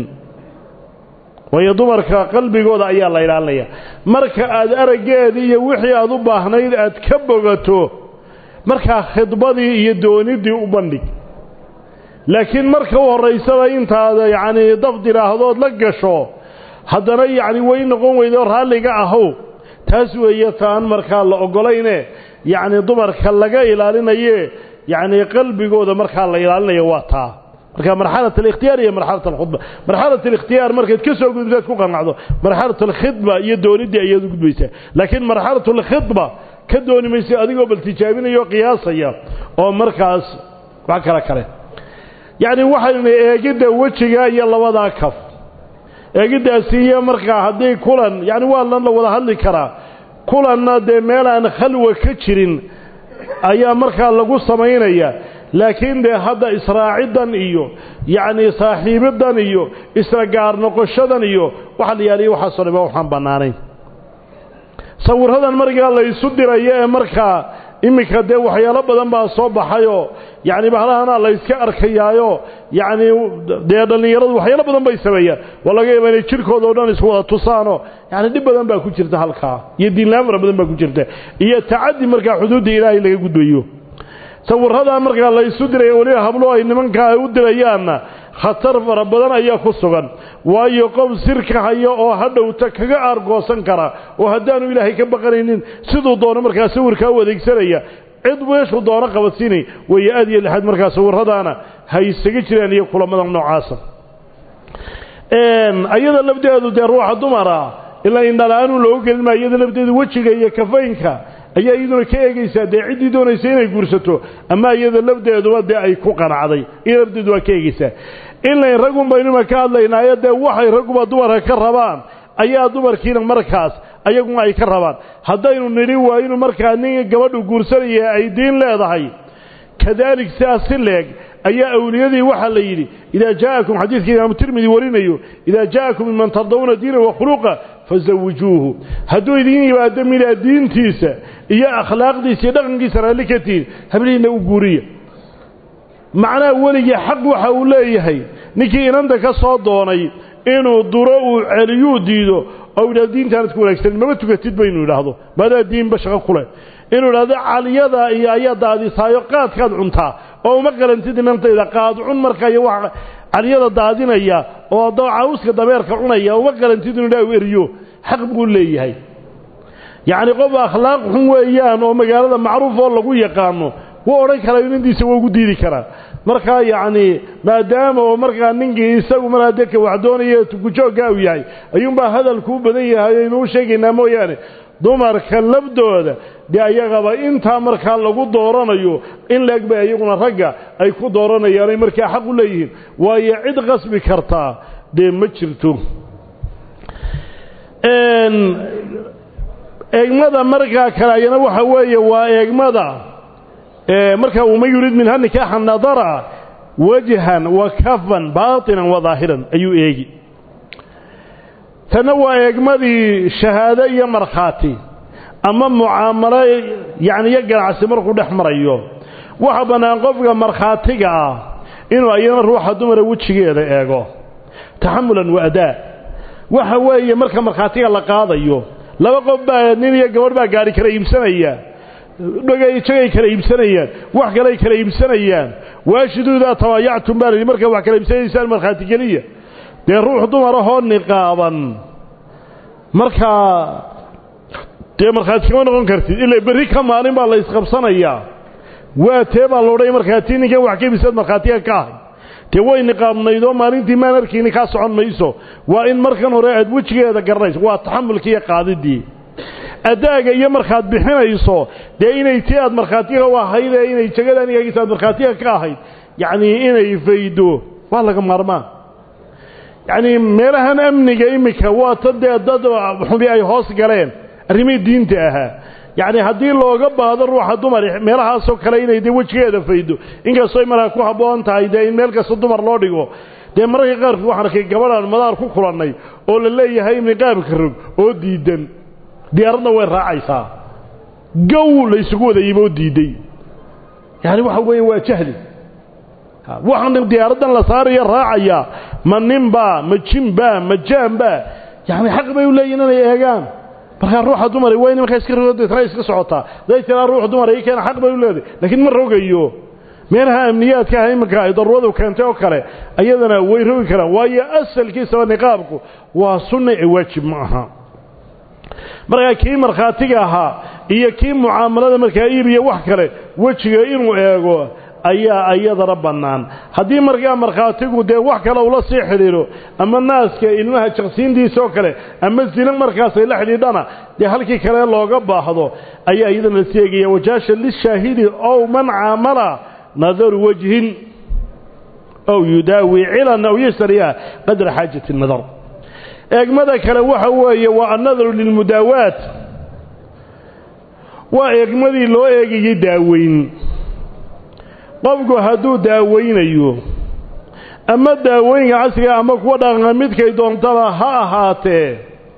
waayo dumarka qalbigooda ayaa la ilaalinaya marka aad araggeedii iyo wixii aad u baahnayd aad ka bogato markaa khidbadii iyo doonidii u bandhig laakiin marka u horraysaba intaad yacnii daf diraaahdood la gasho haddana yacni way noqon weydo raalliga ahow taas weeye taan markaa la ogolayne yacni dumarka laga ilaalinaye yacni qalbigooda markaa la ilaalinayo waa taa marka marxalat alikhtiyaar iyo marxalat alkhudba marxalat alikhtiyaar markaad ka soo gudubtaad ku qanacdo marxalat alkhidba iyo doonidii ayaad u gudbaysaa laakiin marxalat alkhidba ka dooni maysa adigoo bal tijaabinaya oo qiyaasaya oo markaas wax kale kale yacni waxaynu eegidda wejiga iyo labadaa kaf eegiddaasi iyo markaa haddii kulan yacni waa lan la wada hadli karaa kulanna dee meel aan khalwa ka jirin ayaa markaa lagu samaynaya laakiin dee hadda israaciddan iyo yacni saaxiibiddan iyo isla gaar noqoshadan iyo waxa la yaaliya waxaasoo dhama waxaan bannaanayn sawirradan markaa la isu dirayo ee markaa iminka dee waxyaalo badan baa soo baxayoo yacni bahlahana la yska arkayaayo yacni dee dhallinyaradu waxyaalo badan bay sameeyaan waa laga yaaba inay jidhkooda o dhan isku wada tusaanoo yacni dhib badan baa ku jirta halkaa iyo diinlaan fara badan baa ku jirta iyo tacaddi markaa xuduudda ilaahay laga gudbayo sawirradaa markaa la isu diraya weliba hablo ay nimankaa u dirayaanna khatar fara badan ayaa ku sugan waayo qof sirka haya oo hadhowta kaga aargoosan kara oo haddaanu ilaahay ka baqanaynin siduu doono markaa sawirkaa u adeegsanaya cid meeshuu doono qabadsiinay weeye aad iyo lixaad markaa sawirradaana ha isaga jiraan iyo kulamada noocaasa ayada lafdeedu dee ruuxa dumara ilaa indhala-aanuu loogu gelin maa iyada lafteeda wejiga iyo kafaynka ayaa iyaduna ka eegaysaa dee ciddii doonaysa inay guursato ama iyada lafdeeduba dee ay ku qanacday iyada lafteedu waa ka eegaysaa ilayn raggun baynuma ka hadlaynaayo dee waxay ragguba dumarka ka rabaan ayaa dumarkiina markaas ayaguna ay ka rabaan haddaynu nidhi waa inuu markaa nin gabadhu guursanaya ay diin leedahay kadalik sidaas si leeg ayaa awliyadii waxaa la yidhi idaa jaa'akum xadiidka imaamu tirmidi warinayo idaa jaa'akum minman tardawna diina wakhuluqa fazawijuuhu hadduu idiin yimaado midaa diintiisa iyo akhlaaqdiisa iyo dhaqankiisa raalli ka tihin hablihiinna u guuriya macnaha weligii xaq waxa uu leeyahay ninkii inanta ka soo doonay inuu duro uu celiyuu diido oo yidhahdo diintaanad ku wanaagsanin mama tukatid ba inuu yidhaahdo maadaa diinba shaqo ku leh inuu idhahdo caliyada iyo ayaa daadisaayo qaadkaad cuntaa oo uma qalantid inantayda qaad cun markaa iyo wax caliyada daadinaya oo cawska dabeerka cunaya uma qalantid inuu idhaah eriyo xaq buu leeyahay yacni qof akhlaaq xun weeyaan oo magaalada macruuf oo lagu yaqaano wuu odhan karaa inantiisa waa ugu diidi karaa markaa yacni maadaama oo markaa ninkii isagu mar haddee ka wax doonaya tukujoogga uu yahay ayuunbaa hadalkuu badan yahay aynu u sheegaynaa mooyaane dumarka labdooda dee ayagaba intaa markaa lagu dooranayo in laeg bay iyaguna ragga ay ku dooranayaan ay markaa xaq u leeyihiin waayo cid qasbi kartaa dee ma jirto eegmada markaa kale ayana waxa weeye waa eegmada markaa waman yurid minha nikaaxa nadara wajhan wa kafan baatinan wa daahiran ayuu eegi tanna waa eegmadii shahaado iyo markhaati ama mucaamalo yacni iyo ganacsi markuu dhex marayo waxa bannaan qofka markhaatiga ah inuu ayana ruuxa dumara wejigeeda eego taxamulan wa adaa waxa weeye marka markhaatiga la qaadayo laba qof baa nin iyo gabadh baa gaari kala iibsanaya dhogayjagay kala iibsanayaan wax kaley kala iibsanayaan waashiduudaa tabaayactum baa la yidhi markaa wax kala iibsanaysaan markhaati geliya dee ruux dumarahoo niqaaban markaa dee markhaati kama noqon kartid ila berri ka maalin baa la isqabsanayaa waa tee baa loodhay markaa tii ninkan wax ka iibsaad markhaatiga ka ahay dee way niqaabnayd oo maalintii maan arkiini kaa socon mayso waa in markan hore aad wejigeeda garanayso waa taxamulkii iyo qaadidii adaaga iyo markaad bixinayso dee inay tii aad markhaatiga u ahayd ee inay jegada anigagiisa aad markhaatiga ka ahayd yacnii inay faydo waa laga maarmaan yacnii meelahan amniga iminka waa ta dee dad xubi ay hoos galeen arrimihii diinta ahaa yacni haddii looga baahdo ruuxa dumar meelahaasoo kale inay dee wejigeeda faydo inkastoo ay markaa ku habboon tahay dee in meel kasta dumar loo dhigo dee mararka qaarkood waxaan arkay gabadhaan madaar ku kulannay oo la leeyahay niqaabka rog oo diidan diyaaradna way raacaysaa gow laysugu wadayeyba oo diiday yacani waxa weeye waa jahli waxaan diyaaraddan la saaraya raacaya ma ninbaa ma jinbaa ma jaanbaa yacni xaq bay u leeyihin inay eegaan markaa ruuxa dumar waa in markaa iska rogo deetna iska socotaa haday tiraa ruux dumar ii keena xaq bay u leedahay laakiin ma rogayo meelaha amniyaadka ah iminka ay daruuradu keentay oo kale ayadana way rogi karaan waayo asalkiisaba niqaabku waa sunna ee waajib ma aha markaa kii markhaatiga ahaa iyo kii mucaamalada markaa iibiya wax kale wejiga inuu eego ayaa iyadana bannaan haddii markaa markhaatigu dee wax kale ula sii xidhiidho ama naaska ilmaha jaqsiintiisa oo kale ama zina markaasay la xidhiidhana dee halkii kale looga baahdo ayaa iyadana la seegaya wajaasha lishaahidi ow man caamala nadaru wajhin ow yudaawi cilan aw yashtariya qadra xaajati nadar eegmada kale waxa weeye waa annadaru lilmudaawaat waa eegmadii loo eegayay daaweyn qofku hadduu daaweynayo ama daawooyinka casriga ama kuwa dhaqanka midkay doontaba ha ahaatee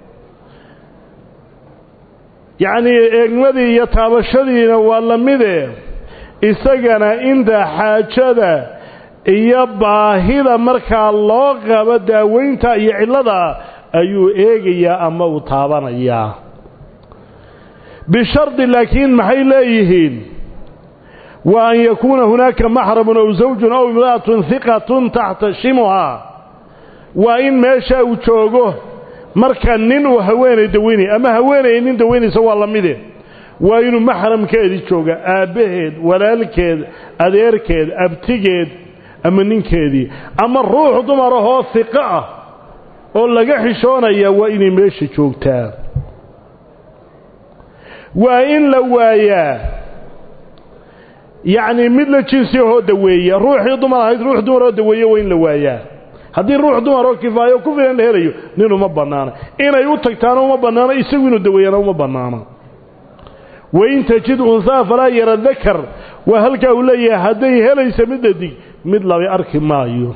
yacnii eegmadii iyo taabashadiina waa la mide isagana inta xaajada iyo baahida markaa loo qabo daaweynta iyo cillada ayuu eegayaa ama uu taabanayaa bishardi laakiin maxay leeyihiin wa an yakuuna hunaaka maxramun ow zawjun ow imra'atun hiqatun taxtashimuhaa waa in meesha uu joogo marka nin uu haweenay daweynaya ama haweenay nin daweynaysa waa la mide waa inuu maxramkeedii jooga aabbaheed walaalkeed adeerkeed abtigeed ama ninkeedii ama ruux dumar ahoo hiqo ah oo laga xishoonaya waa inay meesha joogtaa waa in la waayaa yacni mid la jinsi ahoo daweeya ruuxii dumar ahayd ruux dumar oo daweeye waa in la waayaa haddii ruux dumar oo kifaayo ku filan la helayo nin uma bannaana inay u tagtaana uma bannaano isagu inuu daweeyana uma bannaano wain tajid unhaa falaa yara dakar waa halkaa uu leeyahay hadday helaysa mid dhadig mid labay arki maayo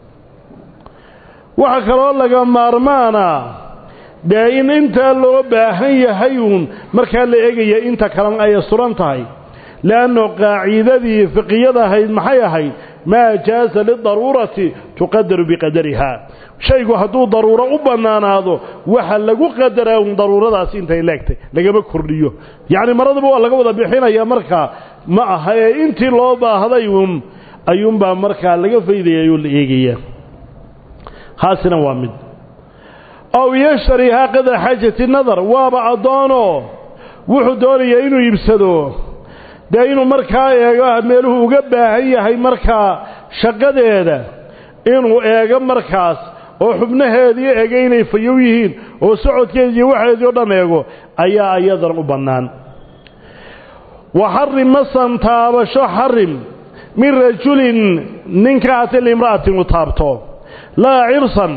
waxaa kaloo laga maarmaana dee in intaa loo baahan yahay uun markaa la eegaya inta kalena ay suran tahay leanno qaacidadii fiqiyada ahayd maxay ahayd maa jaaza lidaruurati tuqadaru biqadariha shaygu hadduu daruuro u bannaanaado waxa lagu qadaraa un daruuradaasi intay leegtay lagama kordhiyo yacni maradaba waa laga wada bixinaya markaa ma aha ee intii loo baahday uun ayuunbaa markaa laga faydaya oo la eegaya haasina waa mid ow yashtarihaa qadra xaajati nadar waaba addoonoo wuxuu doonayaa inuu iibsado dee inuu markaa eego meeluhu uga baahan yahay markaa shaqadeeda inuu eego markaas oo xubnaheedii eega inay fayow yihiin oo socodkeedi iyo waxeedii o dhan eego ayaa ayadan u bannaan wa xarim masan taabasho xarim min rajulin ninka ati limra'atin u taabto laa cirsan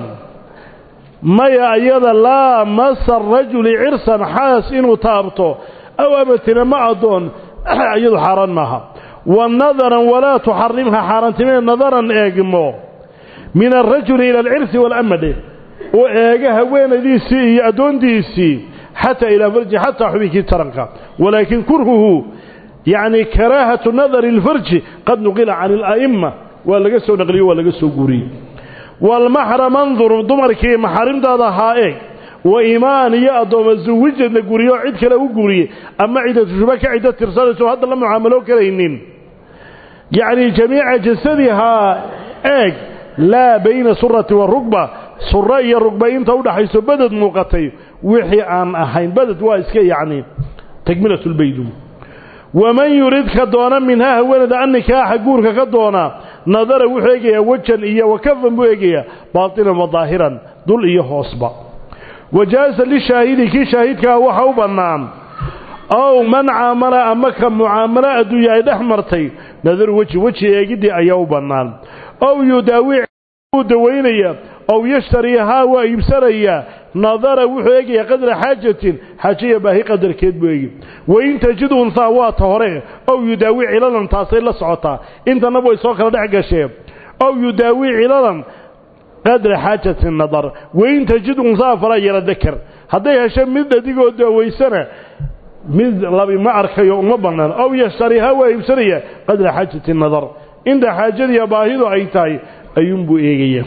maya ayada laa masa rajuli cirsan xaas inuu taabto aw amatina ma addoon iyadu xaaraan maaha wa nadaran walaa tuxarimha xaaraantimee nadaran eegmo min alrajuli ila alcirsi waalamade oo eega haweenadiisii iyo addoontiisii xataa ilaa farji xataa xubinkii taranka walaakin kurhuhu yacni karaahatu nadari alfarji qad nuqila can ala'imma waa laga soo naqliyo waa laga soo guuriyey waalmaxram andur dumarkii maxaarimtaada ahaa eeg wa imaan iyo addooma zuwijad la guriyo oo cid kale u guuriyey ama ciddatushba ka ciddo tirsanayso hadda la mucaamalo karaynin yacni jamiica jasadihaa eeg laa bayna surati wa rugba suro iyo rugba inta udhaxayso beded muuqatay wixii aan ahayn beded waa iska yacni takmilatulbaydu waman yuridka doona minhaa haweenada annikaaxa guurka ka doona nadara wuxuu eegayaa wejan iyo wakafan buu eegayaa baatinan wa daahiran dul iyo hoosba wajaasa lishaahidi kii shaahidkaa waxa u bannaan ow man caamala ama ka mucaamalo adduunya ay dhex martay nadaru weji weji eegiddii ayaa u bannaan ow yudaawic wuu dawaynaya ow yashtariihaa waa iibsanayaa nadara wuxuu eegayaa qadra xaajatin xaajiya baahi qadarkeed buu eegi wain tajid unhaa waa ta hore ow yudaawic cilalan taasay la socotaa intana way soo kala dhex gasheen ow yudaawic cilalan qadra xaajati nadar wain tajid unhaa falaa yara dakar hadday hesho mid dhadigoo daawaysana mid labi ma arkayo uma bannaan ow yashtariihaa waa iibsanaya qadra xaajati nadar inta xaajadiiya baahidu ay tahay ayuunbuu eegaya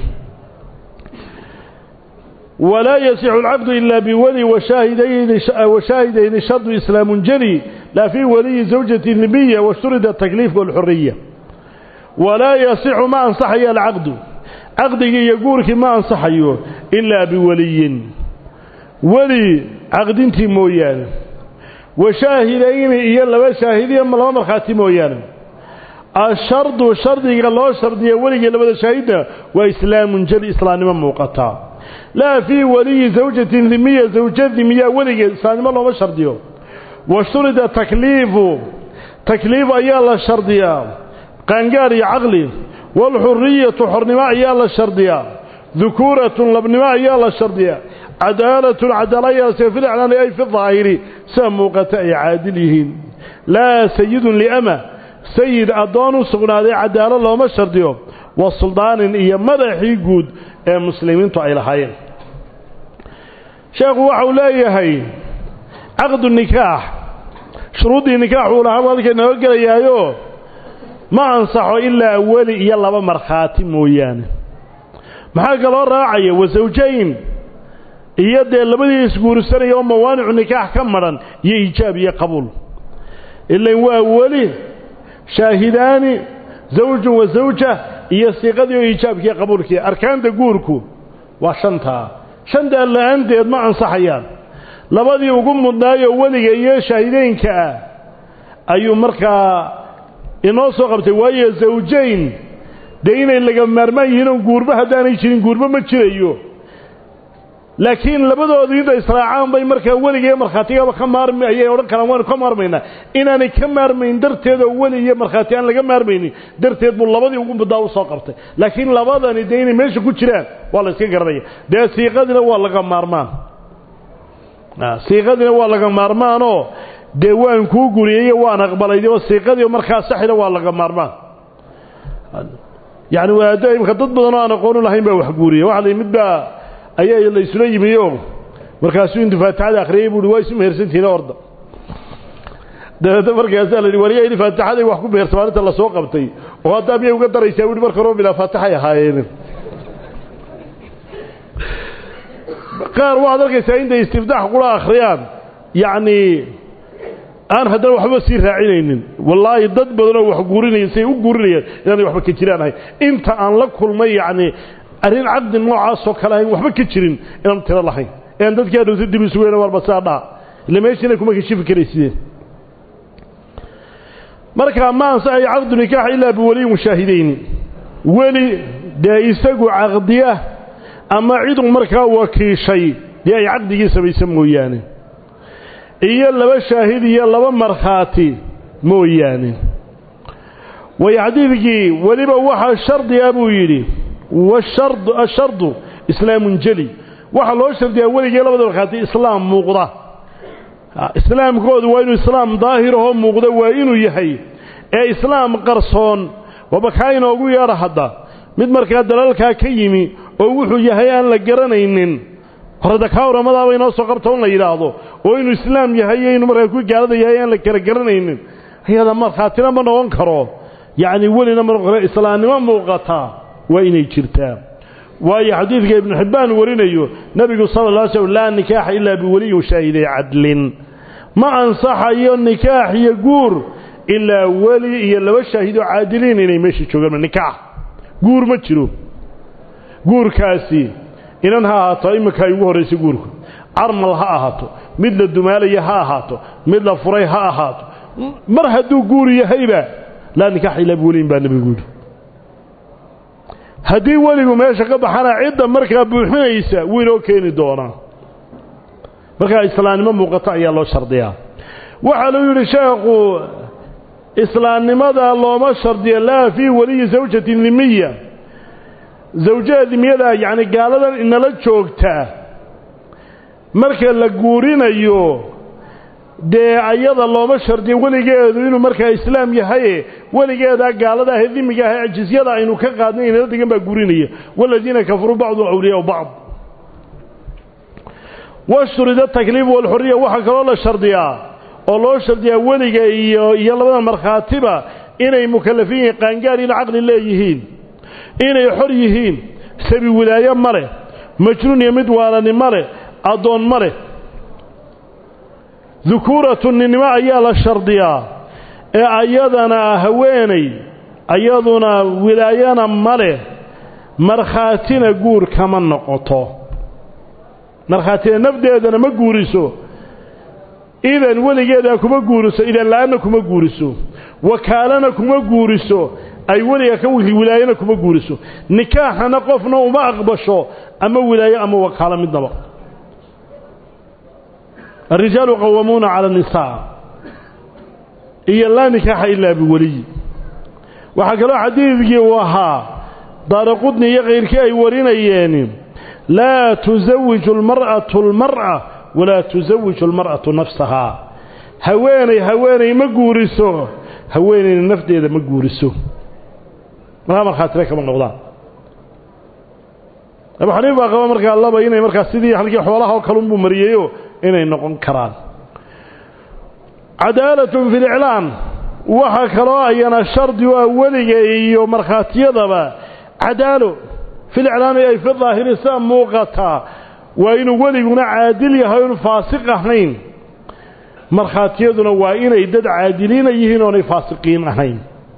walaa yasixu alcaqdu ilaa biweli washaahidayni shardu islaamun jeli laa fii waliyi zawjati nibiya washturida atakliif walxuriya walaa yasixu ma ansaxayo alcaqdu caqdigii iyo guurkii ma ansaxayo ilaa biweliyin weli caqdintii mooyaane washaahidayni iyo laba shaahidiya laba markhaati mooyaane ashardu shardiga loo shardiya weligii labada shaahidna waa islaamun jeli islaamnimo muuqataa laa fii waliyi zawjatin dimiya zawja dimiya weligeed islaamnimo looma shardiyo washturida takliifu takliif ayaa la shardiyaa qaangaar iyo caqli waalxuriyatu xornimo ayaa la shardiyaa dukuuratun labnimo ayaa la shardiyaa cadaalatun cadaala ayaase fi liclaani ay fi daahiri sida muuqata ay caadil yihiin laa sayidun liama sayid addoon u sugnaaday cadaalo looma shardiyo wa suldaanin iyo madaxii guud ee muslimiintu ay lahaayeen sheekhu waxau leeyahay caqdu nikaax shuruuddii nikaax uu lahaa halkay nooga gelayaayo ma ansaxo ilaa weli iyo laba markhaati mooyaane maxaa kaloo raacaya wasawjayn iyo dee labadii isguursanaya oo mawaanicu nikaax ka madhan iyo iijaab iyo qabuul ilan waa weli shaahidaani zawjun wa zawja iyo siiqadii oo iijaabkiiyo qabuulkii arkaanta guurku waa shantaa shantaa la-aanteed ma ansaxayaan labadii ugu mudnaayoo weliga iyo shaahideynka ah ayuu markaa inoo soo qabtay waayo zawjayn dee inay laga maarmaan yihiin oo guurba haddaanay jirin guurba ma jirayo laakiin labadoodu inta israacaan bay markaa weligee markhaatigaba ka maarmi ayay odhan karaan waanu ka maarmaynaa inaanay ka maarmayn darteed oo weli iyo markhaati aan laga maarmaynin darteed buu labadii ugu muddaa usoo qabtay laakiin labadani dee inay meesha ku jiraan waa la iska garanaya dee siiqadina waa laga maarmaan siiqadina waa laga maarmaanoo dee waan kuu guriyeyo waan aqbalay oo siiqadii markaa saxina waa laga maarmaan yani waado imka dad badan oo aan aqoonu lahayn baa wax guuriya waxa la mid baa ayaa la isula yimi oo markaasuu intuu faatixada akhriyey buuhi waa isu mehersantihiin orda dabeedna markaasaa la yidhi wariya in faatixaday wax ku mehersa maalinta lasoo qabtay oo haddaa miyay uga daraysaa buuhi marka hore bilaa faatixay ahaayeen qaar waxaad arkaysaa intay istiftaax kula akhriyaan yacni aan haddana waxba sii raacinaynin wallaahi dad badanoo wax guurinaya say u guurinayaan inaanay waxba ka jiraan ahayn inta aan la kulmay yacni arrin caqdi noocaasoo kale ahayn waxba ka jirin inaan tiro lahayn ean dadkaa dhowta dib isugeena warba saa dhaa illa meeshiina kuma kashifi karaysideen markaa ma ansaxayo caqdu nikaax ilaa biwaliyi mushaahideyn weli dee isagu caqdiya ama cidu markaa wakiishay dee ay caqdigii samaysa mooyaane iyo laba shaahid iyo laba markhaati mooyaane way xadiidkii weliba waxaa shardiga buu yidhi ashardu islaamun jeli waxaa loo shardiyaa weligii labada markhaati islaam muuqda islaamkoodu waa inuu islaam daahirahoo muuqda waa inuu yahay ee islaam qarsoon waaba kaa inoogu yeedha hadda mid markaa dalalkaa ka yimi oo wuxuu yahay aan la garanaynin horada kaa uramadaaba inoo soo qabta un la yidhaahdo oo inuu islaam yahay iyo inuu markaa ku gaalada yahay aan la kala garanaynin ayada markhaatina ma noqon karo yacni welina ma noqon karo islaamnimo muuqataa waa inay jirtaa waayo xadiidka ibnu xibbaan warinayo nebigu sala alla alay slm laa nikaaxa ilaa biweliyin shaahiday cadlin ma ansaxayo nikaax iyo guur ilaa weli iyo laba shaahid oo caadiliin inay meesha joogaan nikaax guur ma jiro guurkaasi inan ha ahaato iminka ay ugu horraysay guurku carmal ha ahaato mid la dumaalaya ha ahaato mid la furay ha ahaato mar hadduu guur yahayba laa nikaaxa ilaa biweliyin baa nebigu yidhi haddii weligu meesha ka baxana cidda markaa buuxinaysa wuu inoo keeni doonaa markaa islaamnimo muuqato ayaa loo shardiyaa waxaa luu yidhi sheekhu islaamnimada looma shardiyo laa fii weliyi zawjati dimiya zawjada dimiyada yacni gaaladan inala joogta marka la guurinayo dee ayada looma shardiyo weligeedu inuu markaa islaam yahaye weligeedaa gaalada ahee dimiga ahee jizyada aynu ka qaadnay inala degan baa guurinaya waladiina kafaruu bacdu awliyaau bacd washturida takliif walxuriya waxaa kaloo la shardiyaa oo loo shardiyaa weliga iyo iyo labada markhaatiba inay mukallafin yihiin qaangaar ina caqli leeyihiin inay xor yihiin sabi wilaaye ma leh majnuun iyo mid waalani ma leh addoon ma leh dukuuratu ninnimo ayaa la shardiyaa ee ayadana haweenay ayaduna wilaayana ma leh markhaatina guur kama noqoto markhaatina nafdeedana ma guuriso idan weligeedaa kuma guuriso idan la-aanna kuma guuriso wakaalana kuma guuriso ay weliga ka wilaayana kuma guuriso nikaaxana qofna uma aqbasho ama wilaayo ama wakaalo midnaba الرجال قوامون على النساء إيا لا نكاح إلا بولي وحكى حديثك وها دار قدني غير كي ورينيين لا تزوج المرأة المرأة ولا تزوج المرأة نفسها هواني هواني مقورسو هواني النفط إذا مقورسو ما مرخاترك من نقضان أبو حنيفة قال مركا الله بيني مركا سيدي حلقي حوالها وكلمبو مرييو inay noqon karaan cadaalatun fi liclaan waxaa kaloo ayana shardi u ah weliga iyo markhaatiyadaba cadaalo filiclaami ay fi daahiri sida muuqataa waa inuu weliguna caadil yahay oonu faasiq ahayn markhaatiyaduna waa inay dad caadiliina yihiin oonay faasiqiin ahayn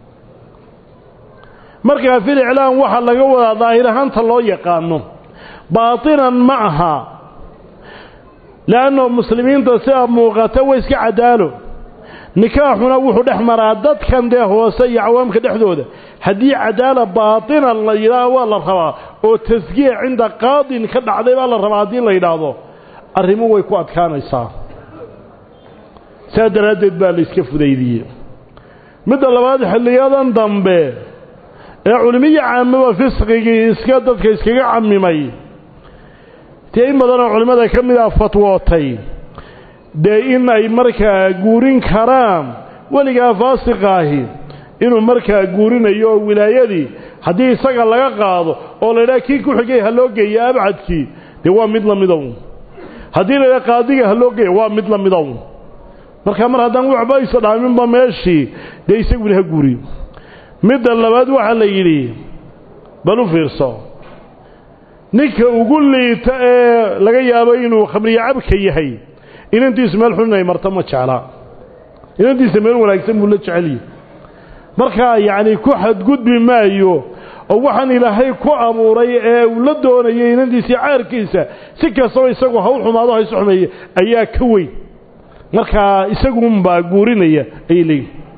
markaa filiclaan waxaa laga wadaa daahir ahaanta loo yaqaano baatinan ma aha leanno muslimiinta sidaa muuqata way iska cadaalo nikaaxuna wuxuu dhex maraa dadkan dee hoose iyo cawaamka dhexdooda haddii cadaala baatinan la yidhaaho waa la rabaa oo taskiya cinda qaadin ka dhacday baa la rabaa haddii la yidhaahdo arrimo way ku adkaanaysaa saa daraaddeed baa la iska fudaydiyey midda labaad xilliyadan dambe ee culimiya caamaba fisqigii iska dadka iskaga camimay dee in badanoo culimmada ka mid ah fatwootay dee in ay markaa guurin karaan weligaa faasiqaahi inuu markaa guurinayo oo wilaayadii haddii isaga laga qaado oo la ydhaha kii ku xigay ha loo geeya abcadkii dee waa mid la midow haddii la ydhaha qaadiga ha loo geeya waa mid la midow marka mar haddaan waxba isa dhaaminba meeshii dee isaguna ha guuriyo midda labaad waxaa la yidhi bal u fiirso ninka ugu liita ee laga yaabo inuu khamriyo cabka yahay inantiisu meel xun inay marto ma jeclaa inantiisa meel wanaagsan buu la jecelyahy markaa yacni ku xadgudbi maayo oo waxaan ilaahay ku abuuray ee uu la doonayay inantiisii caarkiisa si kastaba isagu ha u xumaado ha isu xumeeye ayaa ka weyn markaa isagunbaa guurinaya ayay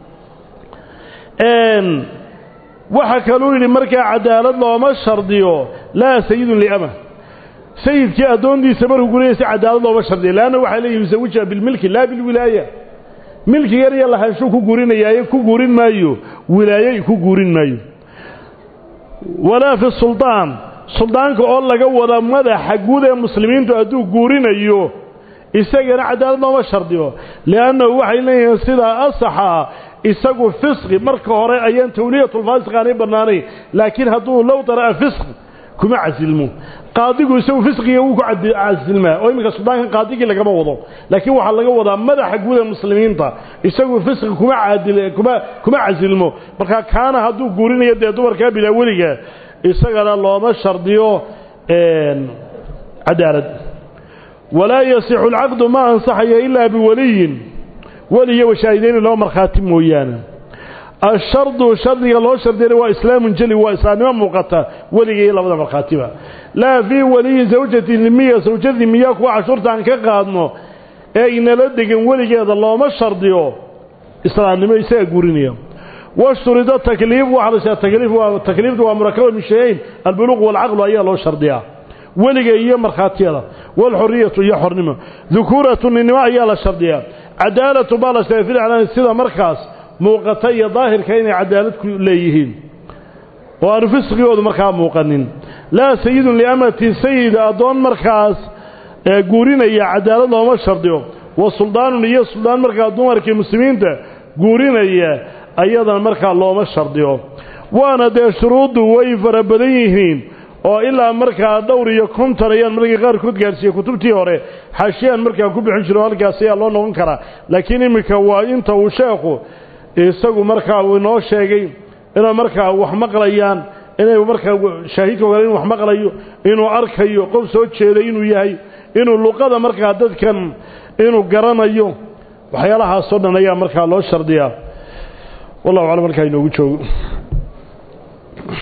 leeyihin waxaa kaluu yidhi markaa cadaalad looma shardiyo laa sayidun liama sayidkii addoontiisa markuu gurinaysa cadaalad looma shardiyo leanna waxaa leeyihi yusawijuha bilmilki laa bilwilaaya milkigan iyo lahaanshuu ku guurinayaaye ku guurin maayo wilaaye ku guurin maayo walaa fi suldaan suldaanka oo laga wada madaxa guud ee muslimiintu hadduu guurinayo isagana cadaalad looma shardiyo liannahu waxay leeyihiin sidaa asaxa isagu fisqi marka hore ayaan tawliyatulfaasiq aanay bannaanayn laakiin hadduu low dara'a fisqi kuma casilmo qaadigu isagu fisqiga wuu ku casilmaa oo iminka suldaankan qaadigii lagama wado laakiin waxaa laga wadaa madaxa guud ee muslimiinta isagu fisqi kuma caadil kuma kuma casilmo marka kaana hadduu guurinayo dee dumarkaa bilaa weliga isagana looma shardiyo cadaalad walaa yasixu alcaqdu ma ansaxayo ilaa biwaliyin weliyo washaahideyni laba markhaati mooyaane ashardu shardiga loo shardiyana waa islaamun jeli waa islaamnimo muuqata weliga iyo labada markhaatiba laa fii waliyi zawjati miya sawjadii miyaa kuwa cashuurta aan ka qaadno ee inala degan weligeeda looma shardiyo islaamnimo isagaa guurinaya washturida takliif waxaa la sheega takliif waa takliiftu waa murakaba min shayayn albuluuq waalcaqlu ayaa loo shardiyaa weliga iyo markhaatiyada waalxuriyatu iyo xornimo dukuuratu ninnimo ayaa la shardiyaa cadaalatu baa la sheegay fil iclaani sida markaas muuqata iyo daahirka inay cadaalad ku leeyihiin oo aanu fisqigoodu markaa muuqanin laa sayidun liamati sayid addoon markaas guurinaya cadaalad looma shardiyo wa suldaanun iyo suldaan markaa dumarkii muslimiinta guurinaya ayadana markaa looma shardiyo waana dee shuruuddu way fara badan yihiin oo ilaa markaa dhowr iyo konton ayaan markii qaarkood gaarsiiyey kutubtii hore xaashiyaan markaa ku bixin jiro halkaas ayaa loo noqon karaa laakiin iminka waa inta uu sheekhu isagu markaa uu inoo sheegay inay markaa wax maqlayaan inay markaa shaahidka ogaale inu wax maqlayo inuu arkayo qof soo jeeday inuu yahay inuu luqada markaa dadkan inuu garanayo waxyaalahaasoo dhan ayaa markaa loo shardiyaa wallahu aclam markaa inoogu joogo